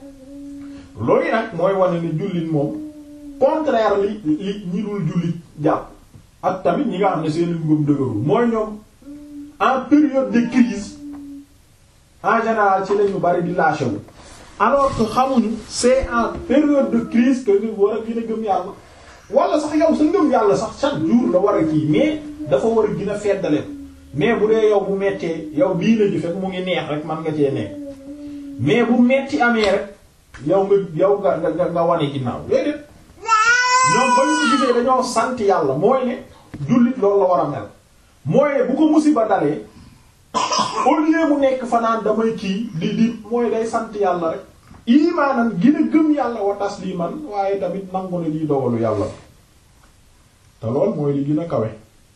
loolu nag mooy wane ne jullit moom contraire li li ñi dul jullit jàpp ak tamit ñi nga xam ne seen ngëm dëgërul mooy ñoom en période de crise en général ci lañu bari di lâché wu alors que xamuñu c'est en période de crise que ñu war a gën a gëm yàlla wala sax yow sa ngëm yàlla sax chaque jour la war a kii mais dafa war a gën a feddale mais bu dee yow bu mettee yow bii la ji fekk mu ngi neex rek man nga cee nekk mais bu metti amee rek yow nga yow nga nga nga wane ginnaaw déedéet ñoom ba ñu gisee dañoo sant yàlla mooy ne jullit loolu la war a mel mooy ne bu ko musiba dalee au lieu mu nekk fanaan damay kii di di mooy day sant yàlla rek imaanan gën a gëm yàlla wa tasliman waaye tamit nangu ne lii dogalu yàlla te lool mooy li gën a kawe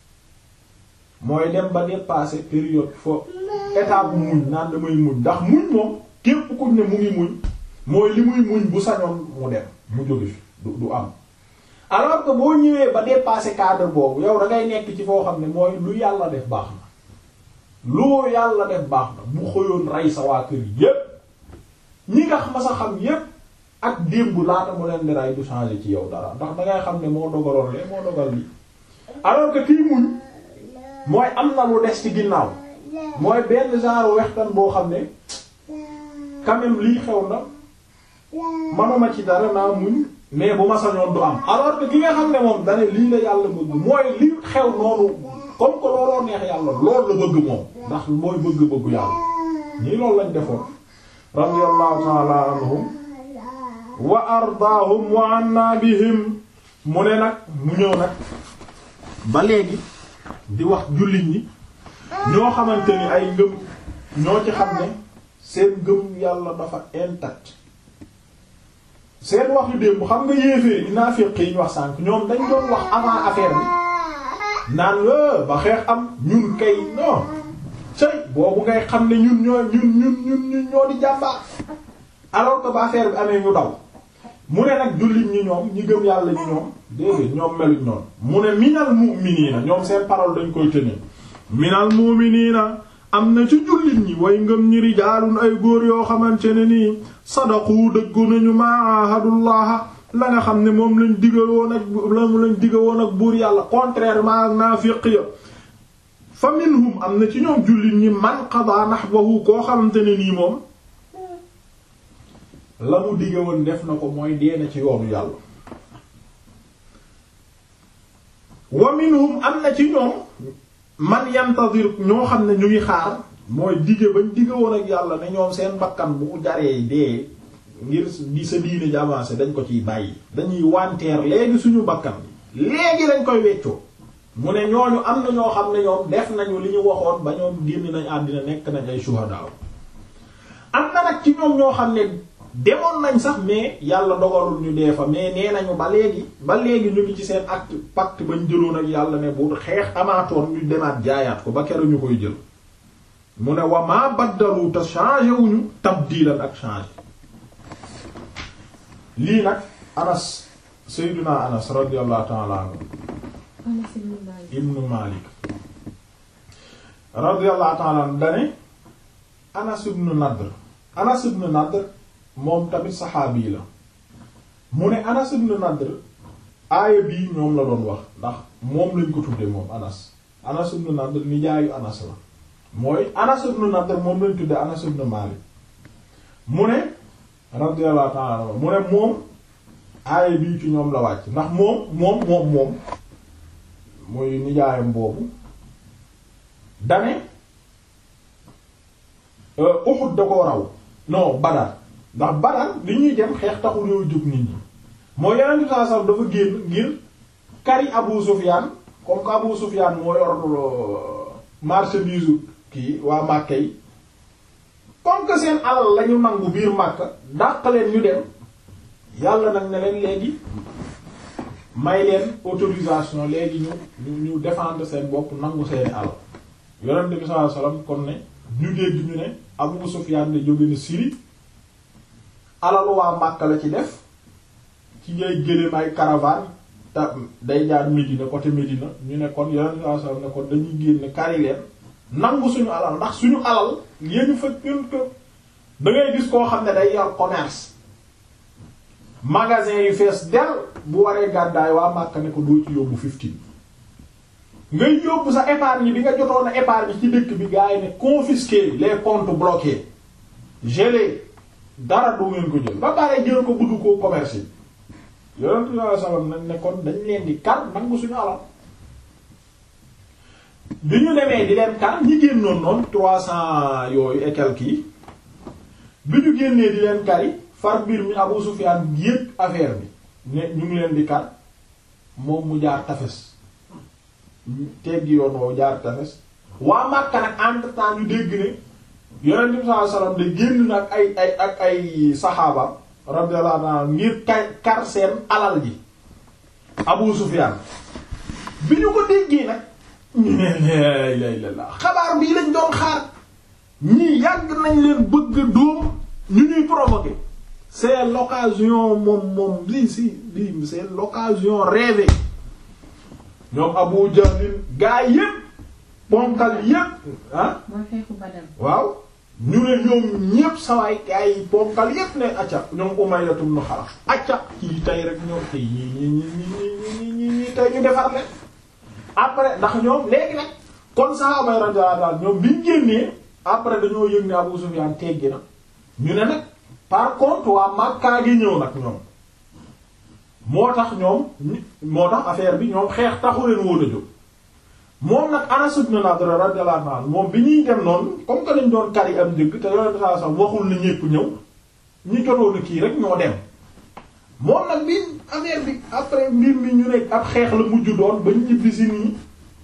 mooy dem ba dépasser période fo état bu muñ naan damay muñ ndax muñ moom képp kuñ ne mu ngi muñ mooy li muy muñ bu sañoon mu dem mu jóge fi du du am alors que boo ñëwee ba dépasser cadre boobu yow da ngay nekk ci foo xam ne mooy lu yàlla def baax na loo yàlla def baax na bu xëyoon rey sa waa kër yépp ñi nga ma sa xam yépp ak démb laata mu leen di rey du changer ci yow dara ndax dangay xam ne moo dogaloon lee moo dogal lii alors que kii muñ mooy am na lu des ci ginnaaw mooy benn genre wextan boo xam ne quand même lii xew na manuma ci dara naa muñ mais bu ma sañoon du am alors que ki nga xam ne moom dane lii la yàlla bëgg mooy li xew noonu comme que looloo neex yàlla loolu la bëgg moom ndax mooy bëgg-bëggu yàlla ñii loolu lañ defoon radiyallahu ta'ala anhum wa ardaahum wa anna bihim mu ne nag mu ñëw nag ba léegi di wax jullit ñi ñoo xamante ni ay ngëm ñoo ci xam ne seen ngëm yàlla dafa intact seen wax yu démb xam nga yéefee dinaa féq yi ñu wax sànk ñoom dañ doon wax avant affaire bi naan la ba xeex am ñun kay non cay boobu ngay xam ne ñun ñoo ñun ñun ñun ñun ñoo di jàmbaar alors que ba affaire bi amee ñu daw mu ne nag jullit ñi ñoom ñi gëm yàlla ñi ñoom déedéet ñoom meluñ noonu mu ne minal mu'minina ñoom seen parole dañ koy tenir minal mu'minina am na ci jullit ñi way ngëm ñi rijaalun ay góor yoo xamante ne nii sadaqu dëggu nañu ma ahadullaha la nga xam ne moom lañ digal woon ak lamu lañ digal woon ak buur yàlla contrairement ak naafiq ya fa minhum am na ci ñoom jullit ñi man qada nahbahu koo xamante ne nii moom la mu digge woon def na ko mooy dee na ci yoonu yàlla wa minhum am na ci ñoom man yantadir ñoo xam ne ñu ngi xaar mooy digge bañ digge woon ak yàlla ne ñoom seen bakkan bu jaree dee ngir di sa diine ji avancé dañ ko ciy bàyyi dañuy wanteer léegi suñu bakkan léegi lañ koy weccoo mu ne ñooñu am na ñoo xam ne ñoom def nañu li ñu waxoon ba ñoom génn nañ àddina nekk nañ ay shuhada am na nag ci ñoom ñoo xam ne demoon nañ sax mais yàlla dogalul ñu dee fa mais nee nañu ba léegi ba léegi ñu ngi ci seen acte pacte bañ jëloon ak yàlla ne bu xeex amaatoon ñu demaat jaayaat ko ba keroog ñu koy jël mu ne wa maa baddalu te changé wuñu tabdilan ak changé lii nag anas sayyiduna anas radiyallahu ta'ala anhu ibnu malik radiyallahu ta'ala anhu dane anas ibnu nadr anas ibnu nadr moom tamit saxaabi la mu ne anas ibnu nadr aaya bii ñoom la doon wax ndax moom lañ ko tudde moom anas anas ibnu nadr nijaayu anas la mooy anas ibnu nadr moom lañ tudde anas ibnu malik mu ne radiyallahu ta'ala anhu mu ne moom aaya bii ci ñoom la wàcc ndax moom moom moom moom muy nijaayam boobu dane Uhud da koo raw non Badar ndax Badar li ñuy dem xeex taxul yoo jóg nit ñi moo yeneen di saa sax dafa génn ngir kari Abu Sufyan comme que Abu Sufyan moo yor marchandise kii waa Makka yi comme que seen alal lañu nangu biir Makka dàq leen ñu dem yàlla nag ne leen léegi may leen autorisation léegi ñu ñu ñu défendre seen bopp nangu seeni alal yonent bi sallallahu alayhi wasallam kon ne ñu dégg ñu ne Abu Sufyan ne jóge na Syrie alalu waa Makka la ci def ci ngay gëléem ay caravane te day jaar Médina côté Médina ñu ne kon yonent bi sallallahu alayhi wasallam ne kon dañuy génn kari leen nangu suñu alal ndax suñu alal yéen fa ñun ko da ngay gis koo xam ne day yor commerce magasin yu fees del bu waree gàddaay waa Makka ne ko doo ci yóbbu fifteen ngay yóbbu sa épargne bi nga jotoon a épargne ci dëkk bi gars yi ne confisquer les comptes bloqués gelés dara du ngeen ko jël ba pare jël ko buddu ko commerce yi yonent bi sallallahu alayhi wasallam nag ne kon dañ leen di kar nangu suñu alal bi ñu demee di leen kar ñi génnoon noonu trois cents yooyu et quelques yi bi ñu génnee di leen kari far mbir mi Abu Sufyan yépp affaire bi ne ñu ngi leen di kar moom mu jaar tafes teggi yoon woowu jaar tafes waa Makka nag entre temps ñu dégg ne yonent bi sallallahu alayhi wasallam de génn nag ay ay ak ay saxaaba radiyallahu anhu ngir kay kar seen alal ji Abu Sufyan bi ñu ko déggee nag ñu ne la ilaha illallah xabaar bii lañ doon xaar ñii yàgg nañ leen bëgg dóom ñu ñuy provoquer c'est l'occasion moom moom lii si lii c'est l'occasion rêvée ñoom Abu Jahl gaa yépp ponkal yépp ah mooy xeexu Badar. waaw ñu ne ñoom ñépp sawaay gaa yi ponkal yépp ne acca ñoom Umayya ibn Khalaf acca kii tey rek ñoom tey ñi ñi ñi ñi ñi ñi tey ñu defar leen après ndax ñoom léegi nag kon sahaaba radiyallahu anhum ñoom biñ génnee après dañoo yëg ne Abu Sufyan teggi na ñu ne nag par contre waa Makka gi ñëw nag ñoom moo tax ñoom moo tax affaire bi ñoom xeex taxu leen woon a jóg moom nag Anas ibn Nadr radiyallahu anhu moom bi ñuy dem noonu comme que lañ doon kari am njëgg te yonent saa sax waxul na ñépp ñëw ñi jotoon a kii rek ñoo dem moom nag bi affaire bi après mbir mi ñu ne ab xeex la mujj doon ba ñibbi si nii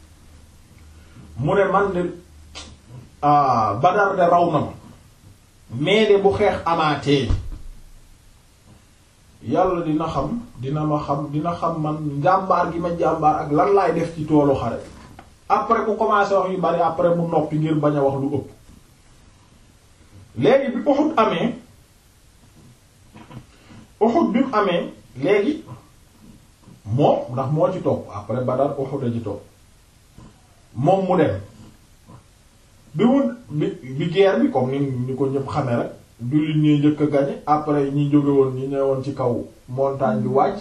mu ne man de ah Badar de raw na ma mais de bu xeex amaatee yàlla dina xam dina ma xam dina xam man njàmbaar gi ma jàmbaar ak lan laay def ci toolu xare après mu commencé wax yu bari après mu noppi ngir bañ a wax lu ëpp léegi bi Uhud amee Uhud bi mu amee léegi moom ndax moo ci topp après Badar Uhud a ci topp moom mu dem bi mu bi bi guerre bi comme ni ni ko ñëpp xamee rek jullit ñuy njëkk a gañe après ñi jóge woon ñi ñëwoon ci kaw montagne bi wàcc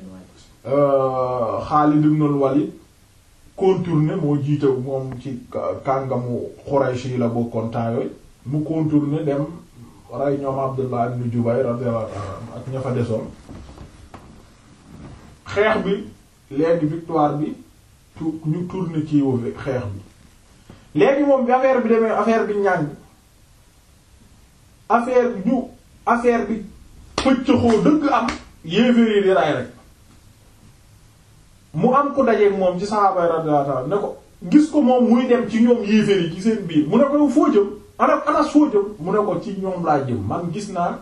Xaalid ibn Walid contourné moo jiite moom ci kàngamu Quraysh yi la bokkoon temps yooyu mu contourné dem rey ñoom Abdullah ibn Jubayr radiyallahu ta'ala ak ña fa desoon xeex bi léegi victoire bi tu ñu tourné ci xeex bi léegi moom bi affaire bi demee affaire bi ñàng affaire bi ñu affaire bi pëccëxoo dëgg am yéeféer di ray rek mu am ko dajeeg moom ci sahaaba radiyallahu ta'ala ne ko gis ko moom muy dem ci ñoom yéeféer yi ci seen biir mu ne ko foo jëm ana anas foo jëm mu ne ko ci ñoom laa jëm man gis naa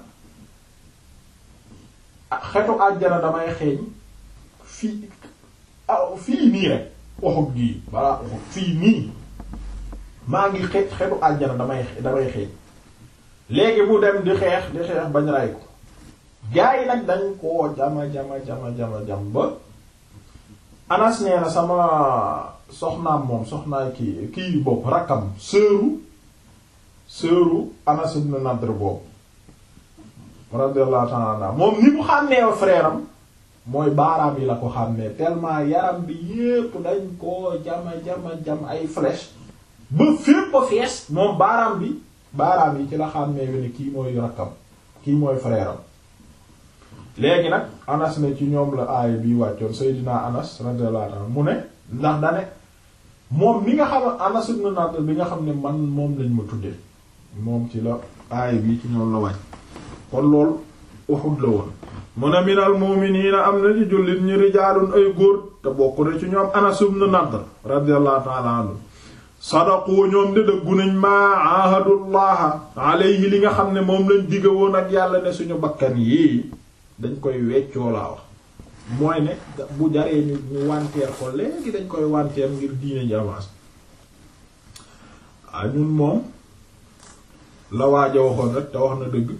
xetu àjjana damay xeeñ fii fii nii rek waxut gii balaa waxut fii nii maa ngi xe xetu àjjana damay damay xeeñ léegi mu dem di xeex di xeex bañ ray ko gaa yi nag dañ koo jama jama jama jama jam ba anas nee na sama soxnaam moom soxnaay kii kii bopp rakkam sëru sëru anas ibn nadr boobu radiyallahu ta'ala anhu moom ni mu xàmmee frère am mooy baaraam yi la ko xàmmee tellement yaram bi yépp dañ koo jama jama jam ay flèche ba fépp a fees moom baaraam bi baaraam yi ci la xàmmee wi ne kii mooy rakkam kii mooy frère am léegi nag anas ne ci ñoom la aaya bi wàccoon Seydina anas radiyallahu anhu mu ne ndax dane moom mi nga xam anas ibn Nadr bi nga xam ne man moom lañ ma tuddee moom ci la aaya bi ci ñoom la wàcc kon lool Uhud la woon mu ne minal mu'minina am na ci jullit ñi rijaalun ay góor te bokk na ci ñoom anas ibn Nadr radiyallahu ta'ala anhu sadaqu ñoom de dëggu nañ maa ahadullaha alayhi li nga xam ne moom lañ digga woon ak yàlla ne suñu bakkan yii dañ koy weccoo laa wax mooy ne bu jaree ñu ñu wanteer ko léegi dañ koy wanteer ngir diine ji avance ah ñun moom la waaja waxoon rek te wax na dëgg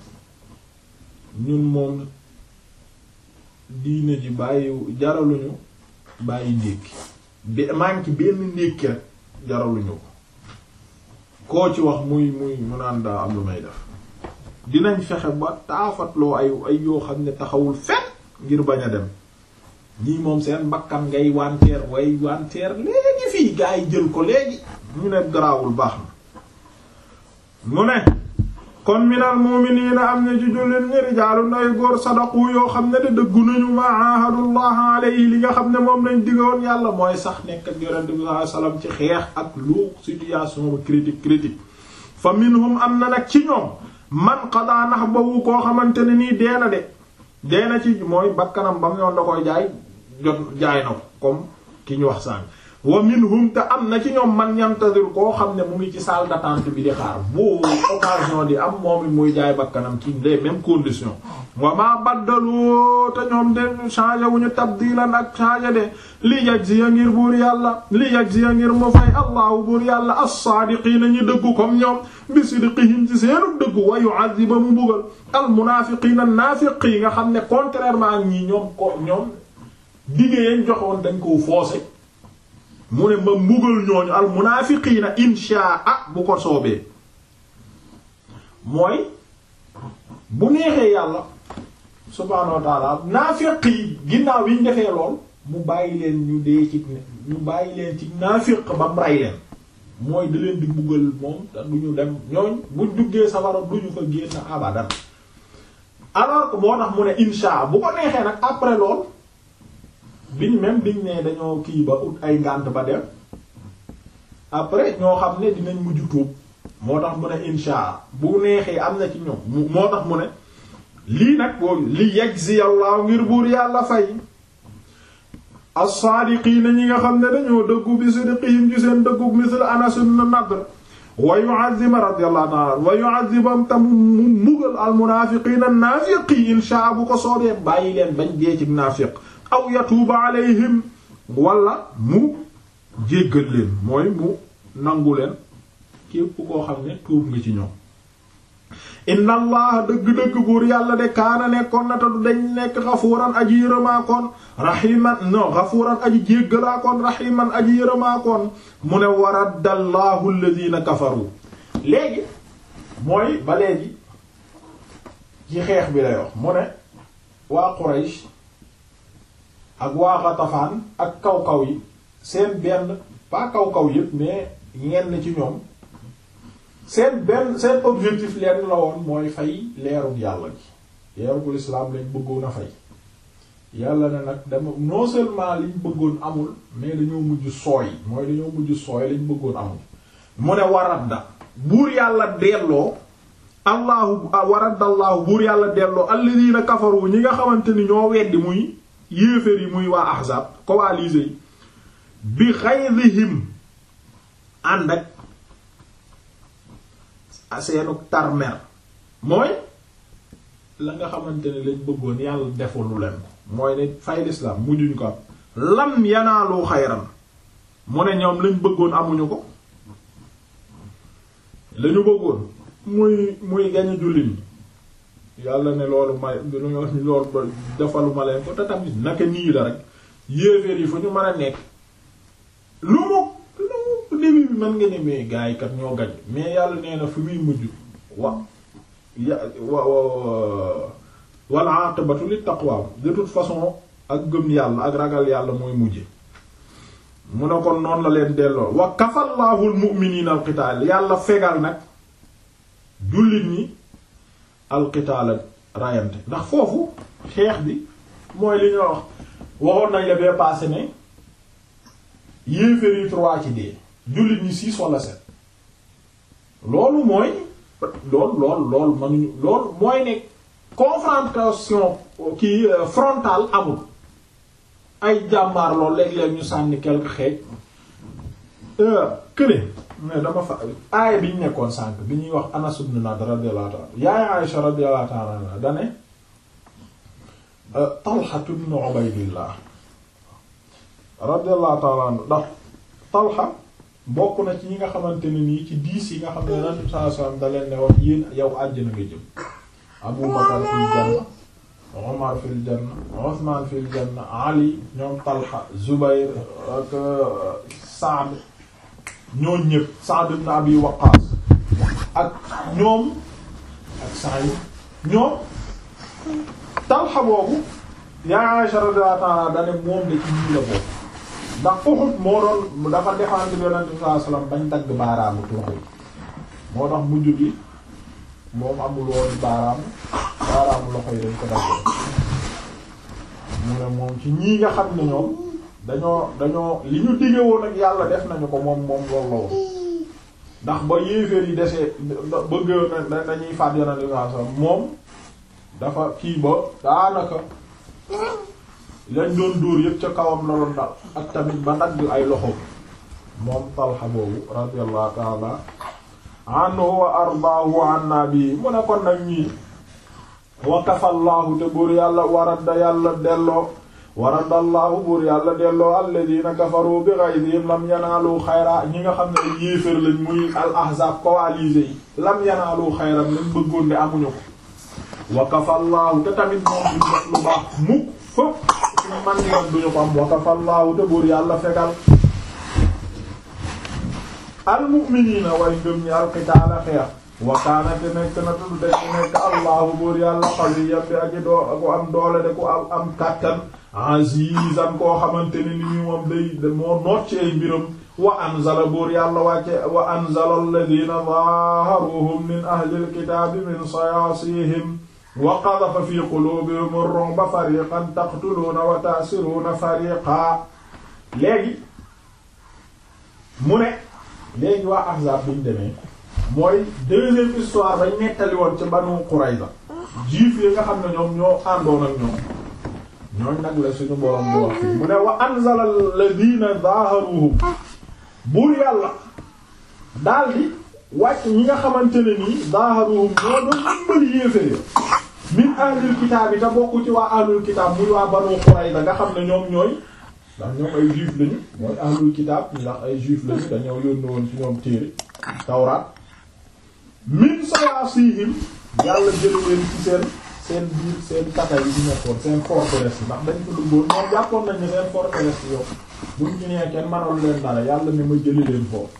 ñun moom diine ji bàyyi jaraluñu bàyyi ndékki be manque benn ndékki rek jaraluñu ko koo ci wax muy muy mu naan daa am lu may def dinañ fexe ba taafatloo ay ay yoo xam ne taxawul fen ngir bañ a dem ñii moom seen bakkan ngay wanteer way wanteer léegi fii gaa yi jël ko léegi ñu ne garaawul baax na mu ne kon minal mu'minina am na ci jullit ñi rijaalun ay góor sadaqu yoo xam ne de dëggu nañu ma ahadullah alayhi li nga xam ne moom lañ diggoon yàlla mooy sax nekk ak yonent bi sallallahu alayhi wasallam ci xeex ak lu situation ba critique critique fa minhum am na nag ci ñoom man qada nahbahu koo xamante ne nii dee na de dee na ci mooy bakkanam ba mu yoon da koy jaay jot jaay na ko comme ki ñu wax sànq wa minhum te am na ci ñoom man yantadir koo xam ne mu ngi ci salle d'attente bi di xaar bu occasion di am moom it muy jaay bakkanam ci les mêmes conditions wa ma baddalu te ñoom de changé wu ñu tabdilan ak changé de li yajziya ngir buur yàlla li yajziya ngir mu fay allahu buur yàlla as-saadiqiina ñu dëggu comme ñoom bi sidqihim ci seenu dëggu wa yu'adhiba mu bugal al munaafiqiina naafiq yi nga xam ne contrairement ak ñi ñoom ko ñoom diggée yañ joxoon dañ koo foosé mu ne ma mbugal ñooñu al munaafiqiina inshaa bu ko soobee mooy bu neexee yàlla subhaanahu wa ta'ala naafiq yi ginnaaw yi ñu defee lool mu bàyyi leen ñu dee ci ñu bàyyi leen ci naafiq ba mu rey leen mooy da leen di mbugal moom te du ñu dem ñooñ buñ duggee safara du ñu fa génn abadan alors que moo tax mu ne inshaa bu ko neexee nag après lool biñ même biñ ne dañoo kii ba ut ay ngànt ba dem après ñoo xam ne dinañ mujj tuub moo tax mu ne insha bu neexee am na ci ñoom moo tax mu ne lii nag boobu li yajzi Allah ngir buur yàlla fay as-saadiqiina ñi nga xam ne dañoo dëggu bi sidqihim ci seen dëggu misl Anas ibn Nadr wa yu'azzima radiyallahu ta'ala wa yu'azzibam tam mu mbugal al munaafiqiina naafiqi inshaa bu ko soobee bàyyi leen bañ dee ci naafiq aw yatuuba alayhim wala mu jéggal leen mooy mu nangu leen képp koo xam ne tuub nga ci ñoom inna allah dëgg-dëgg buur yàlla de kaana nekkoon na te du dañ nekk xafuuran aji yërëmaakoon raximan non xafuuran aji jéggalaakoon raximan aji yërëmaakoon mu ne waraddallahu alladhina kafaru léegi mooy ba léegi ci xeex bi lay wax mu ne waa Quraysh ak waa Ghatafan ak kaw-kaw yi seen benn pas kaw-kaw yépp mais ñenn ci ñoom seen benn seen objectif leen la woon mooy fay leerug yàlla gi leerugul islaam lañ bëggoon a fay yàlla ne nag dama non seulement liñ bëggoon amul mais dañoo mujj sooy mooy dañoo mujj sooy liñ bëggoon amul mu ne waradda buur yàlla delloo allahu waraddallahu buur yàlla delloo alladina kafaru ñi nga xamante ni ñoo weddi muy yéeféer yi muy waa ahzab coalisés yi bi ghaydihim ànd ak seenu tarmer mooy la nga xamante ne lañ bëggoon yàlla defalu leen ko mooy ne fay l'islam mujjuñ ko am lam yanaalu xayran mu ne ñoom lañ bëggoon amuñu ko lañu bëggoon muy muy gañu jullit ñi yàlla ne loolu may loolu ba defalu ma leen ko te tamit naka nii la rek yéeféer yi fu ñu mën a nekk lu mu lu mu début bi mën nga ne mais gars yi kat ñoo gañ mais yàlla nee na fi muy mujj wa ya wa wal aqibatu lit taqwa de toute façon ak gëm yàlla ak ragal yàlla mooy mujje mu ne kon noonu la leen delloo wa kafallahu al mu'minina al qital yàlla fegal nag jullit ñi al qital rayante ndax foofu xeex bi mooy li ñoo wax waxoon nañ la bee passé ne yéeféer yi trois ci dee jullit ñi six wala sept loolu mooy lool lool lool manuñu lool mooy ne confrontation kii frontale amul ay jàmbaar lool léeg-léeg ñu sànni quelque xeej kële mais dama fa aaya bi ñu nekkoon sànk bi ñuy wax Anas ibn Nadr radiyallahu ta'ala yaay Aisha radiyallahu ta'ala anha dane Talha ibn Ubaydillah radiyallahu ta'ala anhu ndax Talha bokk na ci ñi nga xamante ne nii ci diis yi nga xam ne Nabi sallallahu alayhi wasallam da leen ne wax yéen yow àjjana nga jëm Abu Bakar fil janna Umar fil janna Uthman fil janna Ali ñoom Talha Zubayr ak Sa'd ñooñ ñëpp Sa'd ibn Abi Waqqas ak ñoom ak Sa'id ñoom Talha boobu yaa Aisha radiyallahu ta'ala dane moom de ci ñii la bokk ndax Uhud moo doon dafa défendre Yonent bi sallallahu alayhi wasallam bañ dagg baaraamu tuuxu moo tax mujj gi moom amul woon baaraamu baaraamu loxo yi dañ ko dagg mu ne moom ci ñii nga xam ne ñoom dañoo dañoo li ñu dige woon ak yàlla def nañu ko moom moom loolu la woon ndax ba yéeféer yi desee bëgg na dañuy faat Yonent bi sallallahu alayhi wasallam moom dafa kii ba daanaka lañ doon dóor yëpp ca kawam la doon dal ak tamit ba dagg ay loxo moom Talha boobu radiyallahu ta'ala anhu wa ardaahu anna bi mu ne kon nag ñii wa kafallahu te buur yàlla waradda yàlla delloo waradallahu buur yàlla delloo alladina kafaru bi ghaydihim lam yanaalu xayra ñi nga xam ne yéefér lañ muy al ahzab coalisés yi lam yanaalu xayran lañ bëggoon de amuñu ko wa kafallahu te tamit moom duñ def lu baax mukk fëpp suñu man yoon duñu ko am wa kafallahu te buur yàlla fegal almu'minina way ngëm ñi alqitaala xeex wa kaana te nekk na tudd de nekk allahu buur yàlla qawiyyan bi aji doo ku am doole de ku am am kàttan azizan koo xamante ne ni ñu moom day moo noot ci ay mbiram wa anzala buur yàlla wàcce wa anzala alladhina zaharuhum min ahli alkitaabi min sayaasihim wa qadhafa fi qulubihim ar-ru'ba fariqan taqtuluuna wa ta'siruuna fariqan léegi mu ne léegi waa Ahzab bi ñu demee mooy deuxième histoire bañ nettali woon ci Banu Qurayza juif yi nga xam ne ñoom ñoo àndoon ak ñoom ñooñ nag la suñu borom bu wax fii mu ne wa anzala alladhina zaharuhum buur yàlla daldi wàcc ñi nga xamante ne nii zaaharuhum ñoo doon dimbali yéeféer min ahlul kitaab yi te bokku ci waa ahlul kitaab muy waa Banu Qurayza nga xam ne ñoom ñooy ndax ñoom ay juif lañu mooy ahlul kitaab ndax ay juif lañu dañoo yónni woon ci ñoom téere tawraat min sayaasihim yàlla jële leen ci seen seen biir seen tata yi di nekkoon seen forteresse yi ndax dañ ko duggoon ñoom jàppoon nañ ne seen forteresse yi yow buñ ci nee kenn mënul leen dara yàlla ne ma jëli leen foofu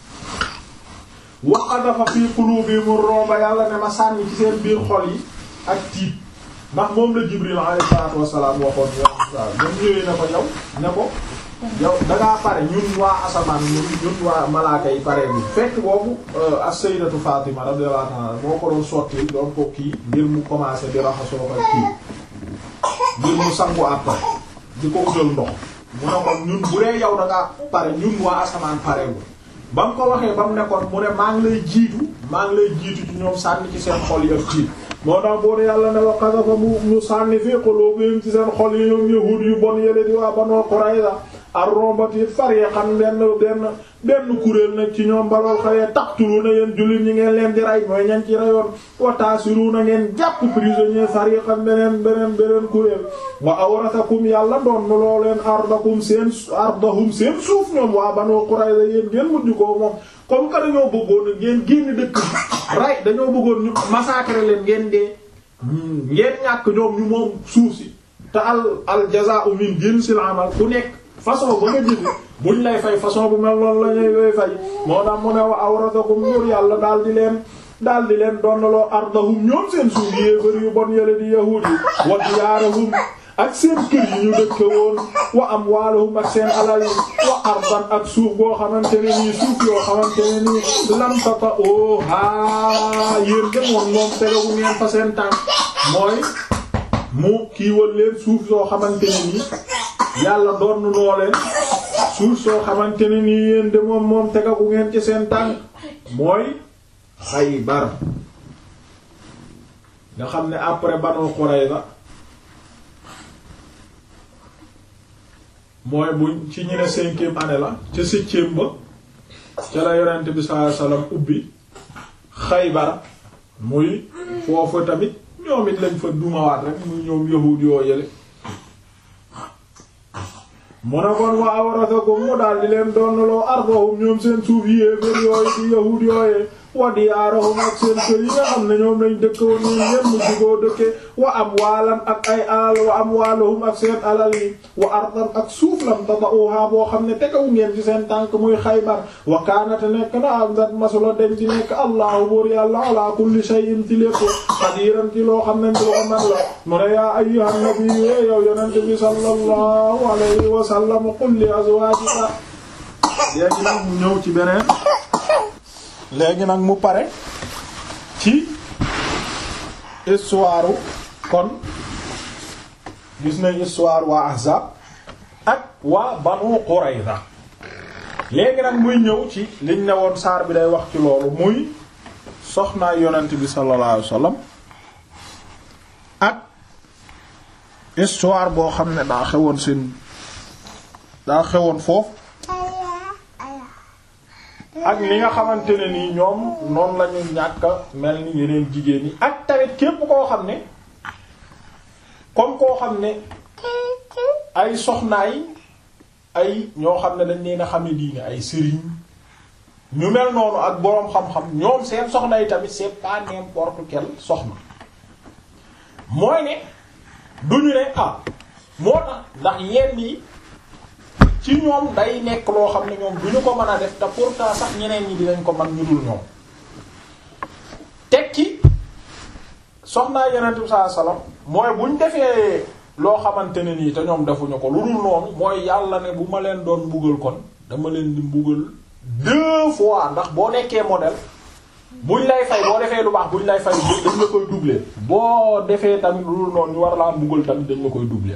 wa qadafa fi qulubihim ar-ru'ba yàlla ne ma sànni ci seen biir xol yi ak tiit ndax moom la Jibril alayhi salaatu wassalaam waxoon yow waaw ñoom ñëwee na ko yow ne ko yow dangaa pare ñun waa asamaan ñun ñun waa malaaka yi pare bi fekk boobu as-sayyidatu Fatima radiyallahu anha moo ko doon sotti doon ko kii ngir mu commencé di raxasoo ko kii ngir mu sangu après di ko utal ndox mu ne ko ñun bu dee yow dangaa pare ñun waa asamaan pare wu ba mu ko waxee ba mu nekkoon mu ne maa ngi lay jiitu maa ngi lay jiitu ci ñoom sànni ci seen xol yi ak tiit moo tax boo yàlla ne wa qadafa mu mu sànni fii qulubihim ci seen xol yi ñoom yahuud yu bon yële di waa Banu Qurayza ar-ru'bati fariqan benn benn benn kuréel nag ci ñoom balool xawee taqtuluuna yéen jullit ñi ngeen leen di rey mooy ñan ci reyoon wa taasiruuna ngeen jàpp prisonnier fariqan beneen beneen beneen kuréel wa awrasakum yàlla doon nu loo leen ardakum seen ardahum seen suuf ñoom waa Banu Qurayza yéen ngeen mujj ko moom comme que dañoo bëggoon ngeen génn dëkk bi rey dañoo bëggoon ñu massacrer leen ngeen dee ngeen ñàkk ñoom ñu moom suuf si te al al jazaa'u min jinsil amal ku nekk façon ba nga jëfe buñ lay fay façon bu mel noonu la ñuy fay moo tax mu ne wa awratakum nur yàlla daal di leen daal di leen donnaloo ardahum ñoom seen suuf yéefar yu bon yële di yahuud yi wa diyaarahum ak seen kër yi ñu dëkk woon wa amwaalahum ak seen alal yi wa ardan ak suuf boo xamante ne nii suuf yoo xamante ne nii lam tata o haa yéen de moom moom tegagu ngeen fa seen tànk mooy mu kiiwal leen suuf yoo xamante ne nii yàlla doon noo leen suuf soo xamante ne nii yéen de moom moom tegagu ngeen ci seen tànk mooy Xaybar nga xam ne après Banu Qurayza mooy buñ ci ñu ne cinquième année la ca septième ba ca la yonent bi sallallahu alayhi wasallam ubbi Xaybar muy foofu tamit ñoom it lañ fa dumawaat rek muy ñoom yahuud yoo yële mu ne kon wa awrasakum mu daal di leen doonaloo ardahum ñoom seen suuf yéeféer yooyu di yahuud yooyee wa diyaarahum ak seen kër yi nga xam ne ñoom lañ dëkk woon ñoom ñépp mu jugoo dëkke wa amwaalan ak ay alal wa amwaalahum ak seen alal yi wa ardan ak suuf lam tata'uha boo xam ne tegawu ngeen ci seen tànk muy Xaybar wa kaanate nekk na am ngat masula den ci nekk allahu buur yàlla ala kulli shay'in ci lépp qadiran ci loo xam ne loo man la mu ne yaa ayyuhan nabiyyu yow yonente bi sallallahu alayhi wa sallam qul li azwaajika léegi nag mu ñëw ci beneen léegi nag mu pare ci histoire kon gis nañ histoire waa Ahzab ak waa Banu Qurayza léegi nag muy ñëw ci liñ ne woon saar bi day wax ci loolu muy soxnaa yonent bi sallallahu alayhi wasallam ak histoire boo xam ne daa xewoon seen daa xewoon foofu ak li nga xamante ne nii ñoom noonu la ñu ñàkk mel ni yeneen jigéen ñi ak tamit képp koo xam ne comme koo xam ne ay soxnaay ay ñoo xam ne dañ leen a xame diine ay sëriñ ñu mel noonu ak boroom xam-xam ñoom seen soxna yi tamit c'est pas n'importe quel soxna mooy ne duñu ne ah moo tax ndax yenn yi ci ñoom day nekk loo xam ne ñoom duñu ko mën a def te pourtant sax ñeneen ñi dinañ ko man ñu dul ñoom teg ci soxnaa yonent bi sallallahu alayhi wasallam mooy buñ defee loo xamante ne nii te ñoom defuñu ko lu dul noonu mooy yàlla ne bu ma leen doon mbugal kon dama leen di mbugal deux fois ndax boo nekkee modèle buñ lay fay boo defee lu baax buñ lay fay dañ la koy doubler boo defee tamit lu dul noonu ñu war laa mbugal tamit dañ la koy doubler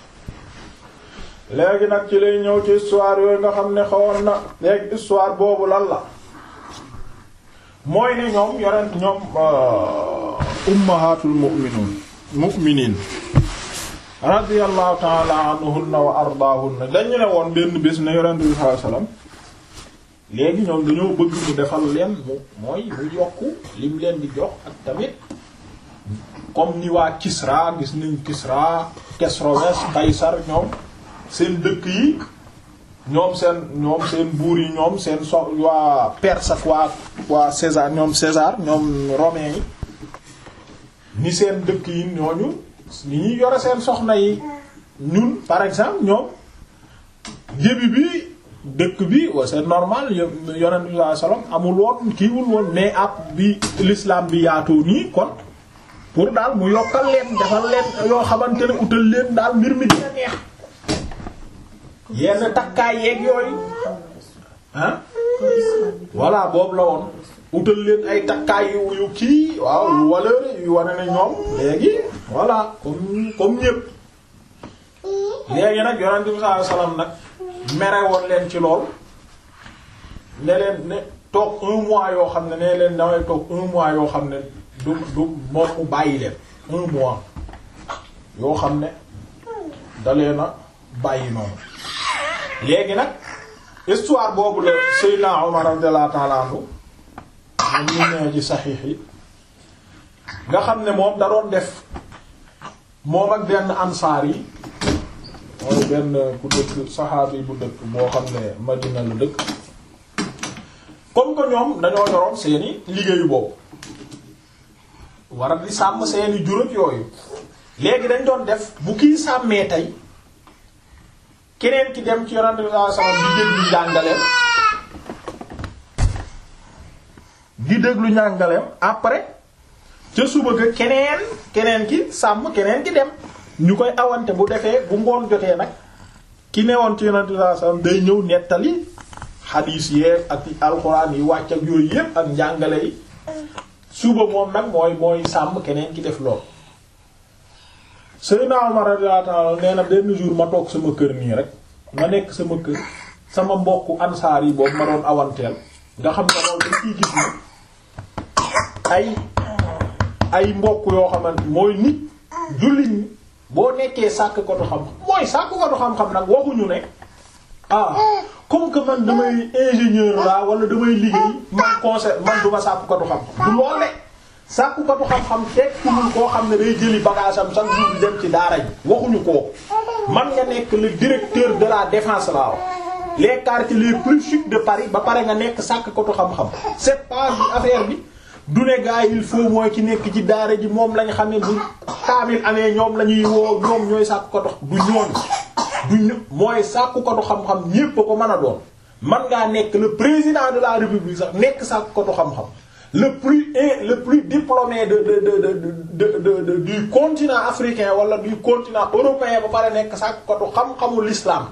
léegi nag ci lay ñëw ci histoire yooyu nga xam ne xawoon na léegi histoire boobu lan la mooy ne ñoom yonent ñoom ummahatul mu'minun mu'minin radiyallahu ta'ala anhunna wa ardaahunna dañu ne woon benn bés ne yonent bi sallallahu alayhi wasallam léegi ñoom dañoo bëgg mu defal leen mu mooy mu yokku lim leen di jox ak tamit comme ni waa Kisra gis nañ Kisra Kesroes Kaysar ñoom seen dëkk yi ñoom seen ñoom seen buur yi ñoom seen so waa Perse ak waa waa César ñoom César ñoom romain yi ni seen dëkk yi ñooñu ni ñuy yore seen soxna yi ñun par exemple ñoom début bi dëkk bi wa c'est normal yonent bi sallallahu alayhi wasallam amul woon kiiwul woon mais ab bi l'islam bi yaatoo nii kon pour daal mu yokkal leen defal leen yoo xamante ne utal leen daal mbir mi dina neex yenn takkaay yeeg yooyu ah voilà boobu la woon utal leen ay takkaay yu yu kii waaw yu valeur yu wane ne ñoom léegi voilà comme comme ñépp léegi nag yonent bi sallallahu alayhi wasallam nag mere woon leen ci lool ne leen ne toog un mois yoo xam ne ne leen damay toog un mois yoo xam ne du du moom mu bàyyi leen un mois yoo xam ne dalee na bàyyi noonu léegi nag histoire boobu la Seydina Omar radiyallahu ta'ala anhu moom ñu nee ci saxiix yi nga xam ne moom da doon def moom ak benn ansaar yi mooy benn ku dëkk saxaabi bu dëkk boo xam ne Madina la dëkk comme que ñoom dañoo yoroon seeni liggéeyu boobu war a di sàmm seeni juróom yooyu léegi dañ doon def bu kii sàmmee tey keneen ki dem ci yonent bi sallallahu alayhi wasallam di déglu njàngaleem di déglu njàngaleem après ca suba ga keneen keneen ki sàmm keneen ki dem ñu koy awante bu defee bu ngoon jotee nag ki newoon ci yonent bi sallallahu alayhi wasallam day ñëw nettali xadiis yeeg ak alxuraan yi wàcc ak yooyu yépp ak njàngale yi suba moom nag mooy mooy sàmm keneen ki def lool Seydina Umar radiyallahu ta'ala nee na benn jour ma toog sama kër nii rek ma nekk sama kër sama mbokku ansaar yi boobu ma doon awanteel nga xam ne loolu dañ ciy gis ni ay ay mbokk yoo xamante mooy nit jullit ñi boo nekkee sàkk ko du xam mooy sàkk ko du xam-xam nag waxuñu ne ah comme que man damay ingénieur la wala damay liggéey man conseil man duma sàkk ko du xam-xam du lool de sàkk ko du xam-xam tekkiwul koo xam ne day jëli bagage am chaque jour di dem ci daara ji waxuñu ko man nga nekk le directeur de la défense la wax les quartiers les plus chics de Paris ba pare nga nekk sàkk ko du xam-xam c'est pas affaire bi du ne gars il faut mooy ki nekk ci daara ji moom lañ xam ne bu kaamil amee ñoom la ñuy woo ñoom ñooy sàkk ko dox du ñoon du ñu mooy sàkk ko du xam-xam ñépp a ko mën a doon man ngaa nekk le président de la république sax nekk sàkk ko du xam-xam le plus le plus diplômé de de de de de de du continent africain wala du continent européen ba pare nekk sàkk ko du xam-xamu l'islam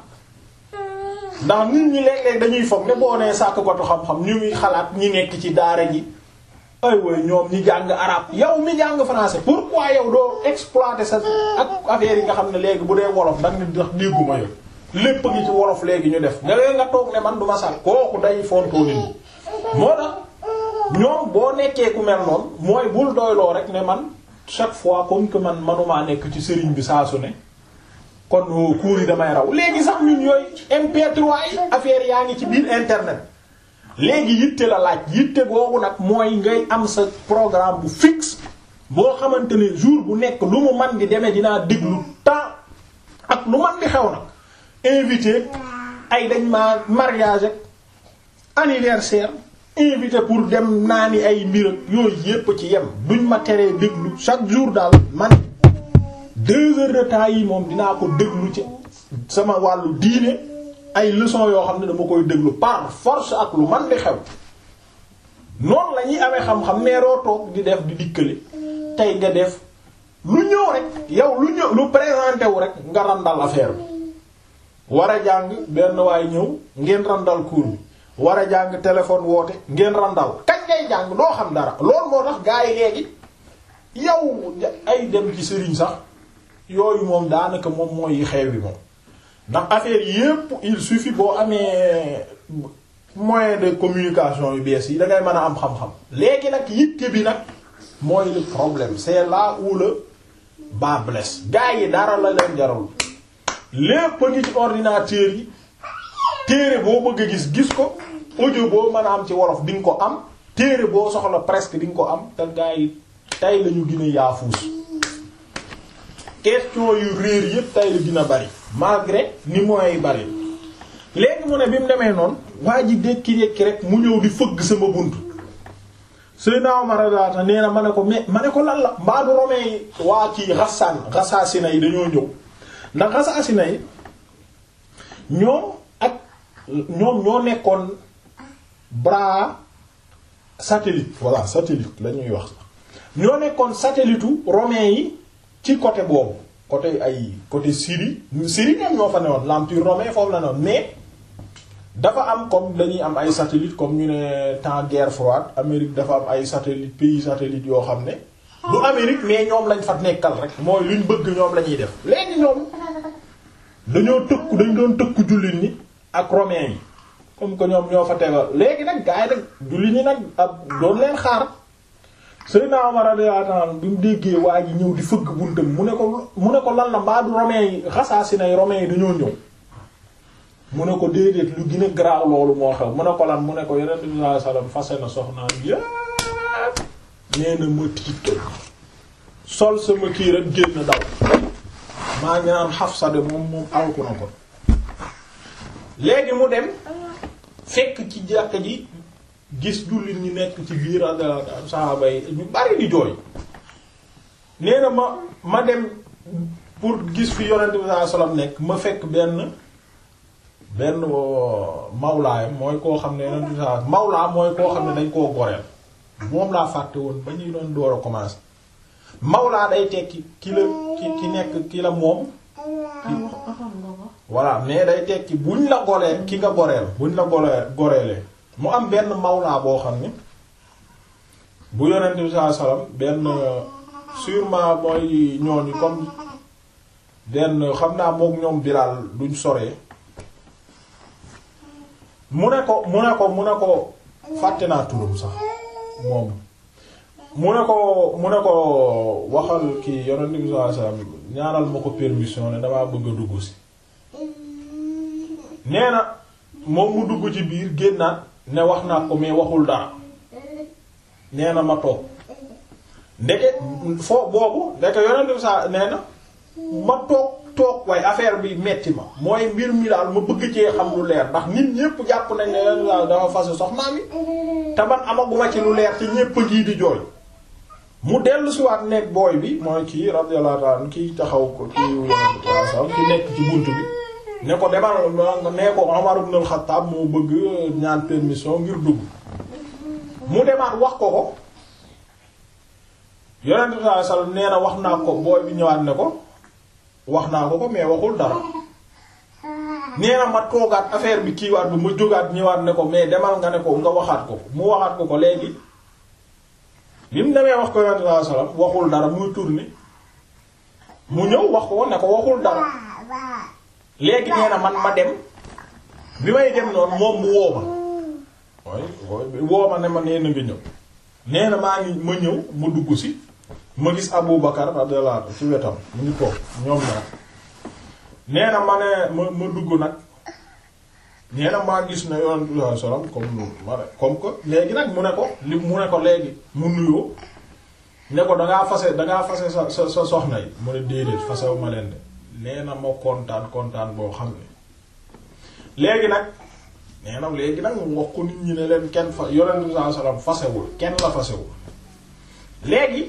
ndax nit ñi léeg-léeg dañuy foog ne boo nee sàkk ko du xam-xam ñu ngi xalaat ñi nekk ci daara ji ay way ñoom ñi jàng arabe yow mi jàng français pourquoi yow doo exploiter sa ak affaire yi nga xam ne léegi bu dee wolof da nga ndax dégguma yow lépp ngi ci wolof léegi ñu def nga leen nga toog ne man du ma sàkk kooku day fontoo nit ñi moo tax ñoom boo nekkee ku mel noonu mooy bul doyloo rek ne man chaque fois comme que man manumaa nekk ci sëriñ bi saa su ne kon cours yi damay raw léegi sax ñun yooyu MP3 yi affaire yaa ngi ci biir internet léegi yitte la laaj yitte googu nag mooy ngay am sa programme bu fixe boo xamante ne jour bu nekk lu mu man di demee dinaa déglu temps ak lu man di xew nag invité ay dañ ma mariage ak anniversaire invité pour dem naani ay mbir ak yooyu yépp ci yem duñ ma teree déglu chaque jour daal man deux heures de temps yi moom dinaa ko déglu ci sama wàllu diine ay leçons yoo xam ne dama koy déglu par force ak lu man di xew noonu la ñuy amee xam-xam meeroo toog di def di dikkale tey nga def lu ñëw rek yow lu ñëw lu présenté wu rek nga randal affaire bi war a jàng benn waay ñëw ngeen randal cours bi war a jàng téléphone woote ngeen randal kañ ngay jàng doo xam dara loolu moo tax gaa yi léegi yow ay dem ci sëriñ sax yooyu moom daanaka moom mooy yi xew bi moom ndax affaire yépp il suffit boo amee moyen de communication yu bees yi da ngay mën a am xam-xam léegi nag yitte bi nag mooy le problème c'est là où le bas blesse gaa yi dara la leen jarul lépp a ngi ci ordinateur yi téere boo bëgg a gis gis ko audio boo mën a am ci wolof di nga ko am téere boo soxla presque di nga ko am te gaa yi tey lañu gën a yaafuus question yu réer yépp tey la gën a bari malgré ni moyens yi bari léegi mu ne bi mu demee noonu waa ji dékki-dékki rek mu ñëw di fëgg sama bunt Seydina Omar radiyallahu nee na ma ne ko mais ma ne ko lan la mbaa du romain yi waa kii Ghassan Ghassasina yi dañoo ñëw ndax Ghassasina yi ñoom ak ñoom ñoo nekkoon bras satellite voilà satellite la ñuy wax ñoo nekkoon satellite u romain yi ci côté boobu côté ay côté Syrie Syrie ñoom ñoo fa newoon l'empire romain foofu la newoon mais dafa am comme dañuy am ay satellite comme ñu ne temps guerre froide Amérique dafa am ay satellite pays satellite yoo xam ne du Amérique mais ñoom lañ fa nekkal rek mooy luñ bëgg ñoom la ñuy def léegi ñoom dañoo tëkku dañ doon tëkku jullit ñi ak romains yi comme que ñoom ñoo fa tegal léegi nag gars yi nag jullit ñi nag ab doon leen xaar Seydina Omar radiyallahu anhu bi mu déggee waa ji ñëw di fëgg buntam mu ne ko mu ne ko lan la mbaa du romains yi Ghassasina yi romains yi dañoo ñëw mu ne ko déedéet lu gën a garaaw loolu moo xew mu ne ko lan mu ne ko Yonent bi sallallahu alayhi wasallam fase na soxnaam yépp nee na ma tiit sol sama kii rek génn daw maa ngi naan Hafsa de moom moom alku na ko léegi mu dem fekk ci jàkka ji gis jullit ñi nekk ci biir ak saxaaba yi ñu bari di jooy nee na ma ma dem pour gis fi Yonent bi sallallahu alayhi wasallam nekk ma fekk benn benn mawlaayam mooy koo xam ne Yonent bi sallallahu alayhi wasallam mawlaa mooy koo xam ne dañ koo goreel moom laa fàtte woon ba ñuy doon door a commencer mawlaa day tekki ki la ki ki nekk ki la moom voilà mais day tekki buñ la golee ki nga goreel buñ la golee goreelee mu am benn mawlaa boo xam ne bu yonent bi sallallahu alayhi wasallam benn sûrement mooy ñooñu comme benn xam naa mook ñoom Bilaal duñ soree mu ne ko mu ne ko mu ne ko fàtte naa turam sax moom mu ne ko mu ne ko waxal kii yonent bi sallallahu alayhi wasallam ñaanal ma ko permission ne damaa bëgg a dugg si nee na moom mu dugg ci biir génnaat ne wax naa ko mais waxul dara nee na ma toog ndeke foo boobu ndeke yonent bi sa nee na ma toog toog waaye affaire bi metti ma mooy mbir mi daal ma bëgg cee xam lu leer ndax nit ñépp jàpp nañ ne yonent daal dafa fase soxnaa mi te man amaguma ci lu leer te ñépp ngi di jooy mu dellu si waat nekk booy bi mooy kii radiyallahu ta'ala kii taxaw ko kii yonent sallallahu ki nekk ci bunt bi ne ko demal nga nee ko Umar ibn al-Khattab moo bëgg ñaan permission ngir dugg mu demaat wax ko ko yonent sallallahu alayhi wasallam nee na wax naa ko booy bi ñëwaat ne ko wax naa ko ko mais waxul dara nee na ma toogaat affaire bi kiiwaat bi ma jógaat ñëwaat ne ko mais demal nga ne ko nga waxaat ko mu waxaat ko ko léegi bi mu demee wax ko yonent sallallahu alayhi wasallam waxul dara muy tourner mu ñëw wax ko ne ko waxul dara léegi nee na man ma dem bi may dem noonu moom mu woo ma waaye woo ma ne ma nee na nga ñëw nee na maa ngi ma ñëw ma dugg si ma gis Abu Bakar radiyallahu anhu ci wetam mu ngi toog ñoom ñaar nee na ma ne ma ma dugg nag nee na maa gis ne yonent bi sallallahu alayhi wasallam comme ma ne comme que léegi nag mu ne ko li mu ne ko léegi mu nuyoo ne ko dangaa fase dangaa fase sa sa sa soxna yi mu ne déedéet fasewu ma leen de nee na ma kontaan kontaan boo xam ne léegi nag nee na léegi nag mu wax ko nit ñi ne leen kenn fa yonent bi sallallahu alayhi wasallam fasewul kenn la fasewul léegi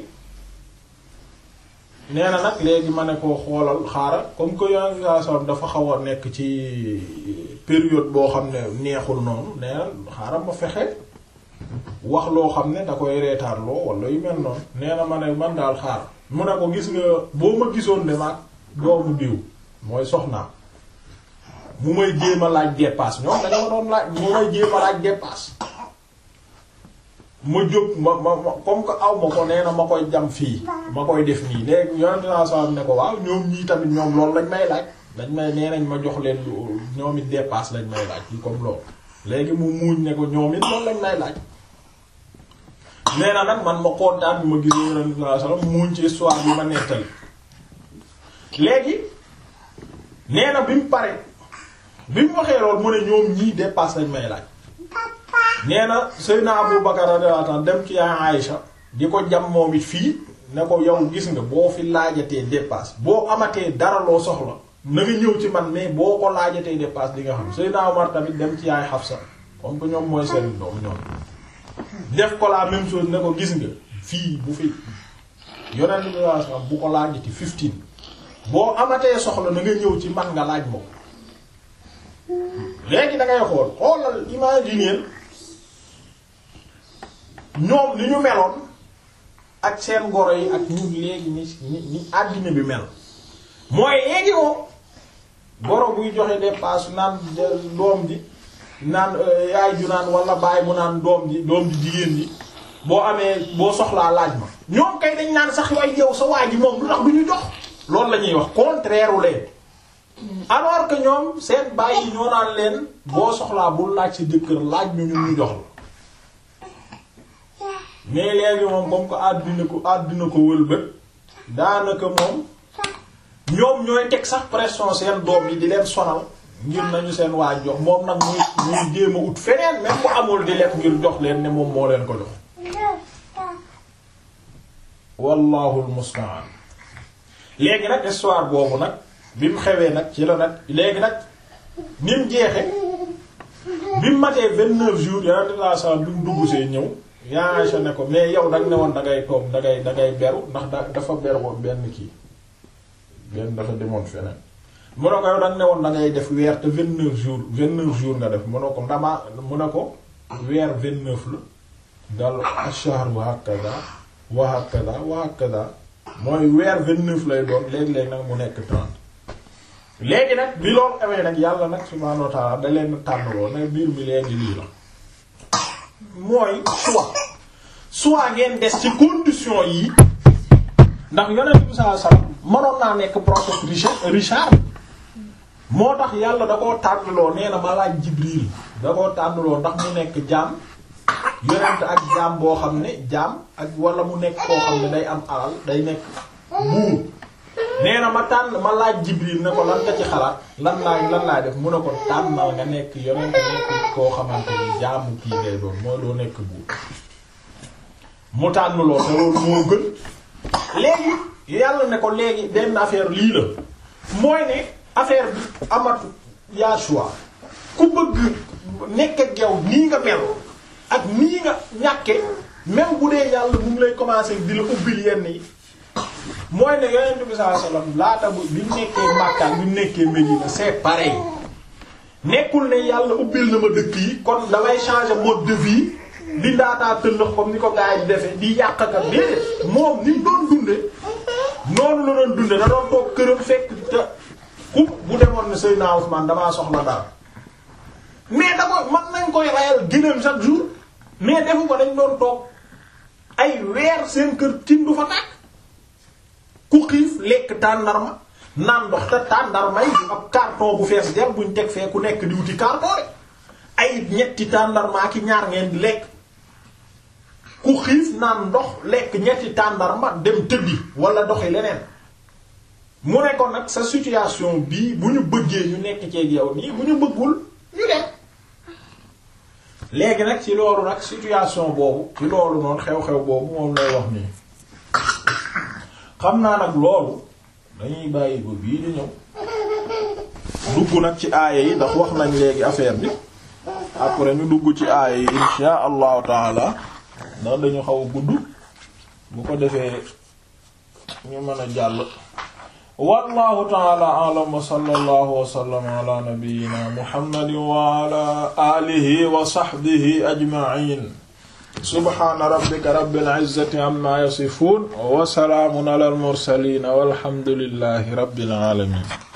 nee na nag léegi ma ne ko xoolal xaaral comme que yonent bi sallallahu alayhi wasallam dafa xaw a nekk ci période boo xam ne neexul noonu nee na xaaral ma fexe wax loo xam ne da koy reetaarloo wala yu mel noonu nee na ma ne man daal xaar mu ne ko gis nga boo ma gisoon demaat doomu diw mooy soxnaam mu may jéem a laaj dépasse ñoom dañoo doon laaj mu may jéem a laaj dépasse ma jóg ma ma ma comme que aw ma ko nee na ma koy jam fii ma koy def nii léegi yonente naa salam ne ko waaw ñoom ñii tamit ñoom loolu lañ may laaj dañ may nee nañ ma jox leen ñoom it dépasse lañ may laaj yi comme loolu léegi mu muuñ ne ko ñoom it loolu lañ may laaj nee na nag man ma kontaan bi ma gis yonente naa salam muuñ ci histoire bi ma nettali léegi nee na bi mu pare bi mu waxee lool mu ne ñoom ñii dépasse lañ may laaj nee na Seydina Abu Bakar radiyallahu anhu dem ci yaay Aïcha di ko jam moom it fii ne ko yow gis nga boo fi laajatee dépasse boo amatee dara loo soxla na nga ñëw ci man mais boo ko laajatee dépasse di nga xam Seydina Omar tamit dem ci yaay Hafsa comme que ñoom mooy seen doom ñoom def ko la même chose ne ko gis nga fii bu fi yonent bi wax bu ko laajati fifteen boo amatee soxla na nga ñëw ci man nga laaj moom léegi da ngay xool xoolal imaginer ñoom li ñu meloon ak seen goro yi ak ñun léegi ni ni ni àddina bi mel mooy léegi moom goro buy joxe dépasse naan doom ji naan yaay ju naan wala baay mu naan doom ji doom ji jigéen ji boo amee boo soxlaa laaj ma ñoom kay dañ naan sax way yow sa waa ji moom lu tax du ñu jox loolu la ñuy wax contraire u leen alors que ñoom seen baay yi ñoo naan leen boo soxlaa bul laaj sa jëkkër laaj ñu ñun ñu jox la mais léegi moom comme que àddina ko àddina ko wëlbët daanaka moom ñoom ñooy teg sax pression seen doom yi di leen sonal ngir nañu seen waa jox moom nag muy muy jéem a ut feneen même bu amul di lekk ngir jox leen ne moom moo leen ko jox wallahu almusta'an léegi nag histoire boobu nag bi mu xewee nag ci la nag léegi nag ni mu jeexe bi mu matee vingt-neuf jours yonente saa saa bi mu dugg see ñëw yaa Aïcha ne ko mais yow danga ne woon da ngay toog da ngay da ngay beru ndax da dafa beru woon benn kii benn dafa demoon feneen mu ne ko yow danga ne woon da ngay def weer te vingt-neuf jours vingt-neuf jours nga def mu ne ko ndamaa mu ne ko weer vingt-neuf la dal ash-shahr wa hakaza wa hakaza wa hakaza mooy weer vingt-neuf lay doon léegi-léegi nag mu nekk trente léegi nag bi loolu amee nag yàlla nag subhaanahu wa ta'ala da leen tànnaloo nag biir mi léegi lii la mooy soit soit ngeen des ci condition yi ndax yonent bi sallallahu alayhi wasallam mënoon naa nekk prophète Richard Richard moo tax yàlla da koo tànnaloo nee na ma laaj Jibril da koo tànnaloo ndax mu nekk jaam yonent ak jaam boo xam ne jaam ak wala mu nekk koo xam ne day am alal day nekk buur nee na ma tànn ma laaj Jibril ne ko lan nga ci xalaat lan laay lan laay def mu ne ko tànnal nga nekk yonent nekk koo xamante ni jaamu kii ngay doon mooy doo nekk buur mu tànn lool te loolu moo gën léegi yàlla ne ko léegi benn affaire lii la mooy ne affaire bi amatu yaa choix ku bëgg nekk ak yow nii nga mel ak nii nga ñàkke même bu dee yàlla bu mu lay commencer di la ubbil yenn yi mooy ne yonent bi sallallahu alayhi wasallam laata bu bi mu nekkee Makka bi mu nekkee Médina c'est pareil nekkul ne yàlla ubbil na ma dëkk yi kon damay changer mode de vie di ndaataa tëllëx comme ni ko gars yi di defee di yàq ka déedéet moom ni mu doon dunde noonu la doon dunde da doon toog këram fekk te ku bu demoon ne Seydina Ousmane damaa soxla dara mais da ko man nañ koy rayal gënam chaque jour mais defu ko dañ doon toog ay weer seen kër tin du fa tàkk ku xiif lekk tàndarma naan ndox te tàndarma yi ab carton bu fees dem buñ teg fee ku nekk di wuti carton rek ay ñetti tàndarma ki ñaar ngeen di lekk ku xiif naan ndox lekk ñetti tàndarma dem tëddi wala doxi leneen mu ne ko nag sa situation bii bu ñu bëggee ñu nekk ceeg yow nii bu ñu bëggul ñu dem léegi nag ci loolu nag situation boobu ci loolu noonu xew-xew boobu moom lay wax nii xam naa nag loolu dañuy bàyyi ba bii di ñëw dugg nag ci aaya yi ndax wax nañ léegi affaire bi après ñu dugg ci aaya yi insha allahu taala ndax dañu xaw a gudd bu ko defee ñu mën a jàll wallahu taala alam wa sallallahu wa sallama ala nabiyyina muhammadin wa ala alihi wa sahbihi ajma'in subhana rabbika rabbil izzati amma yasifun wa salaamun ala al mursalin walhamdulillahi rabbil alamin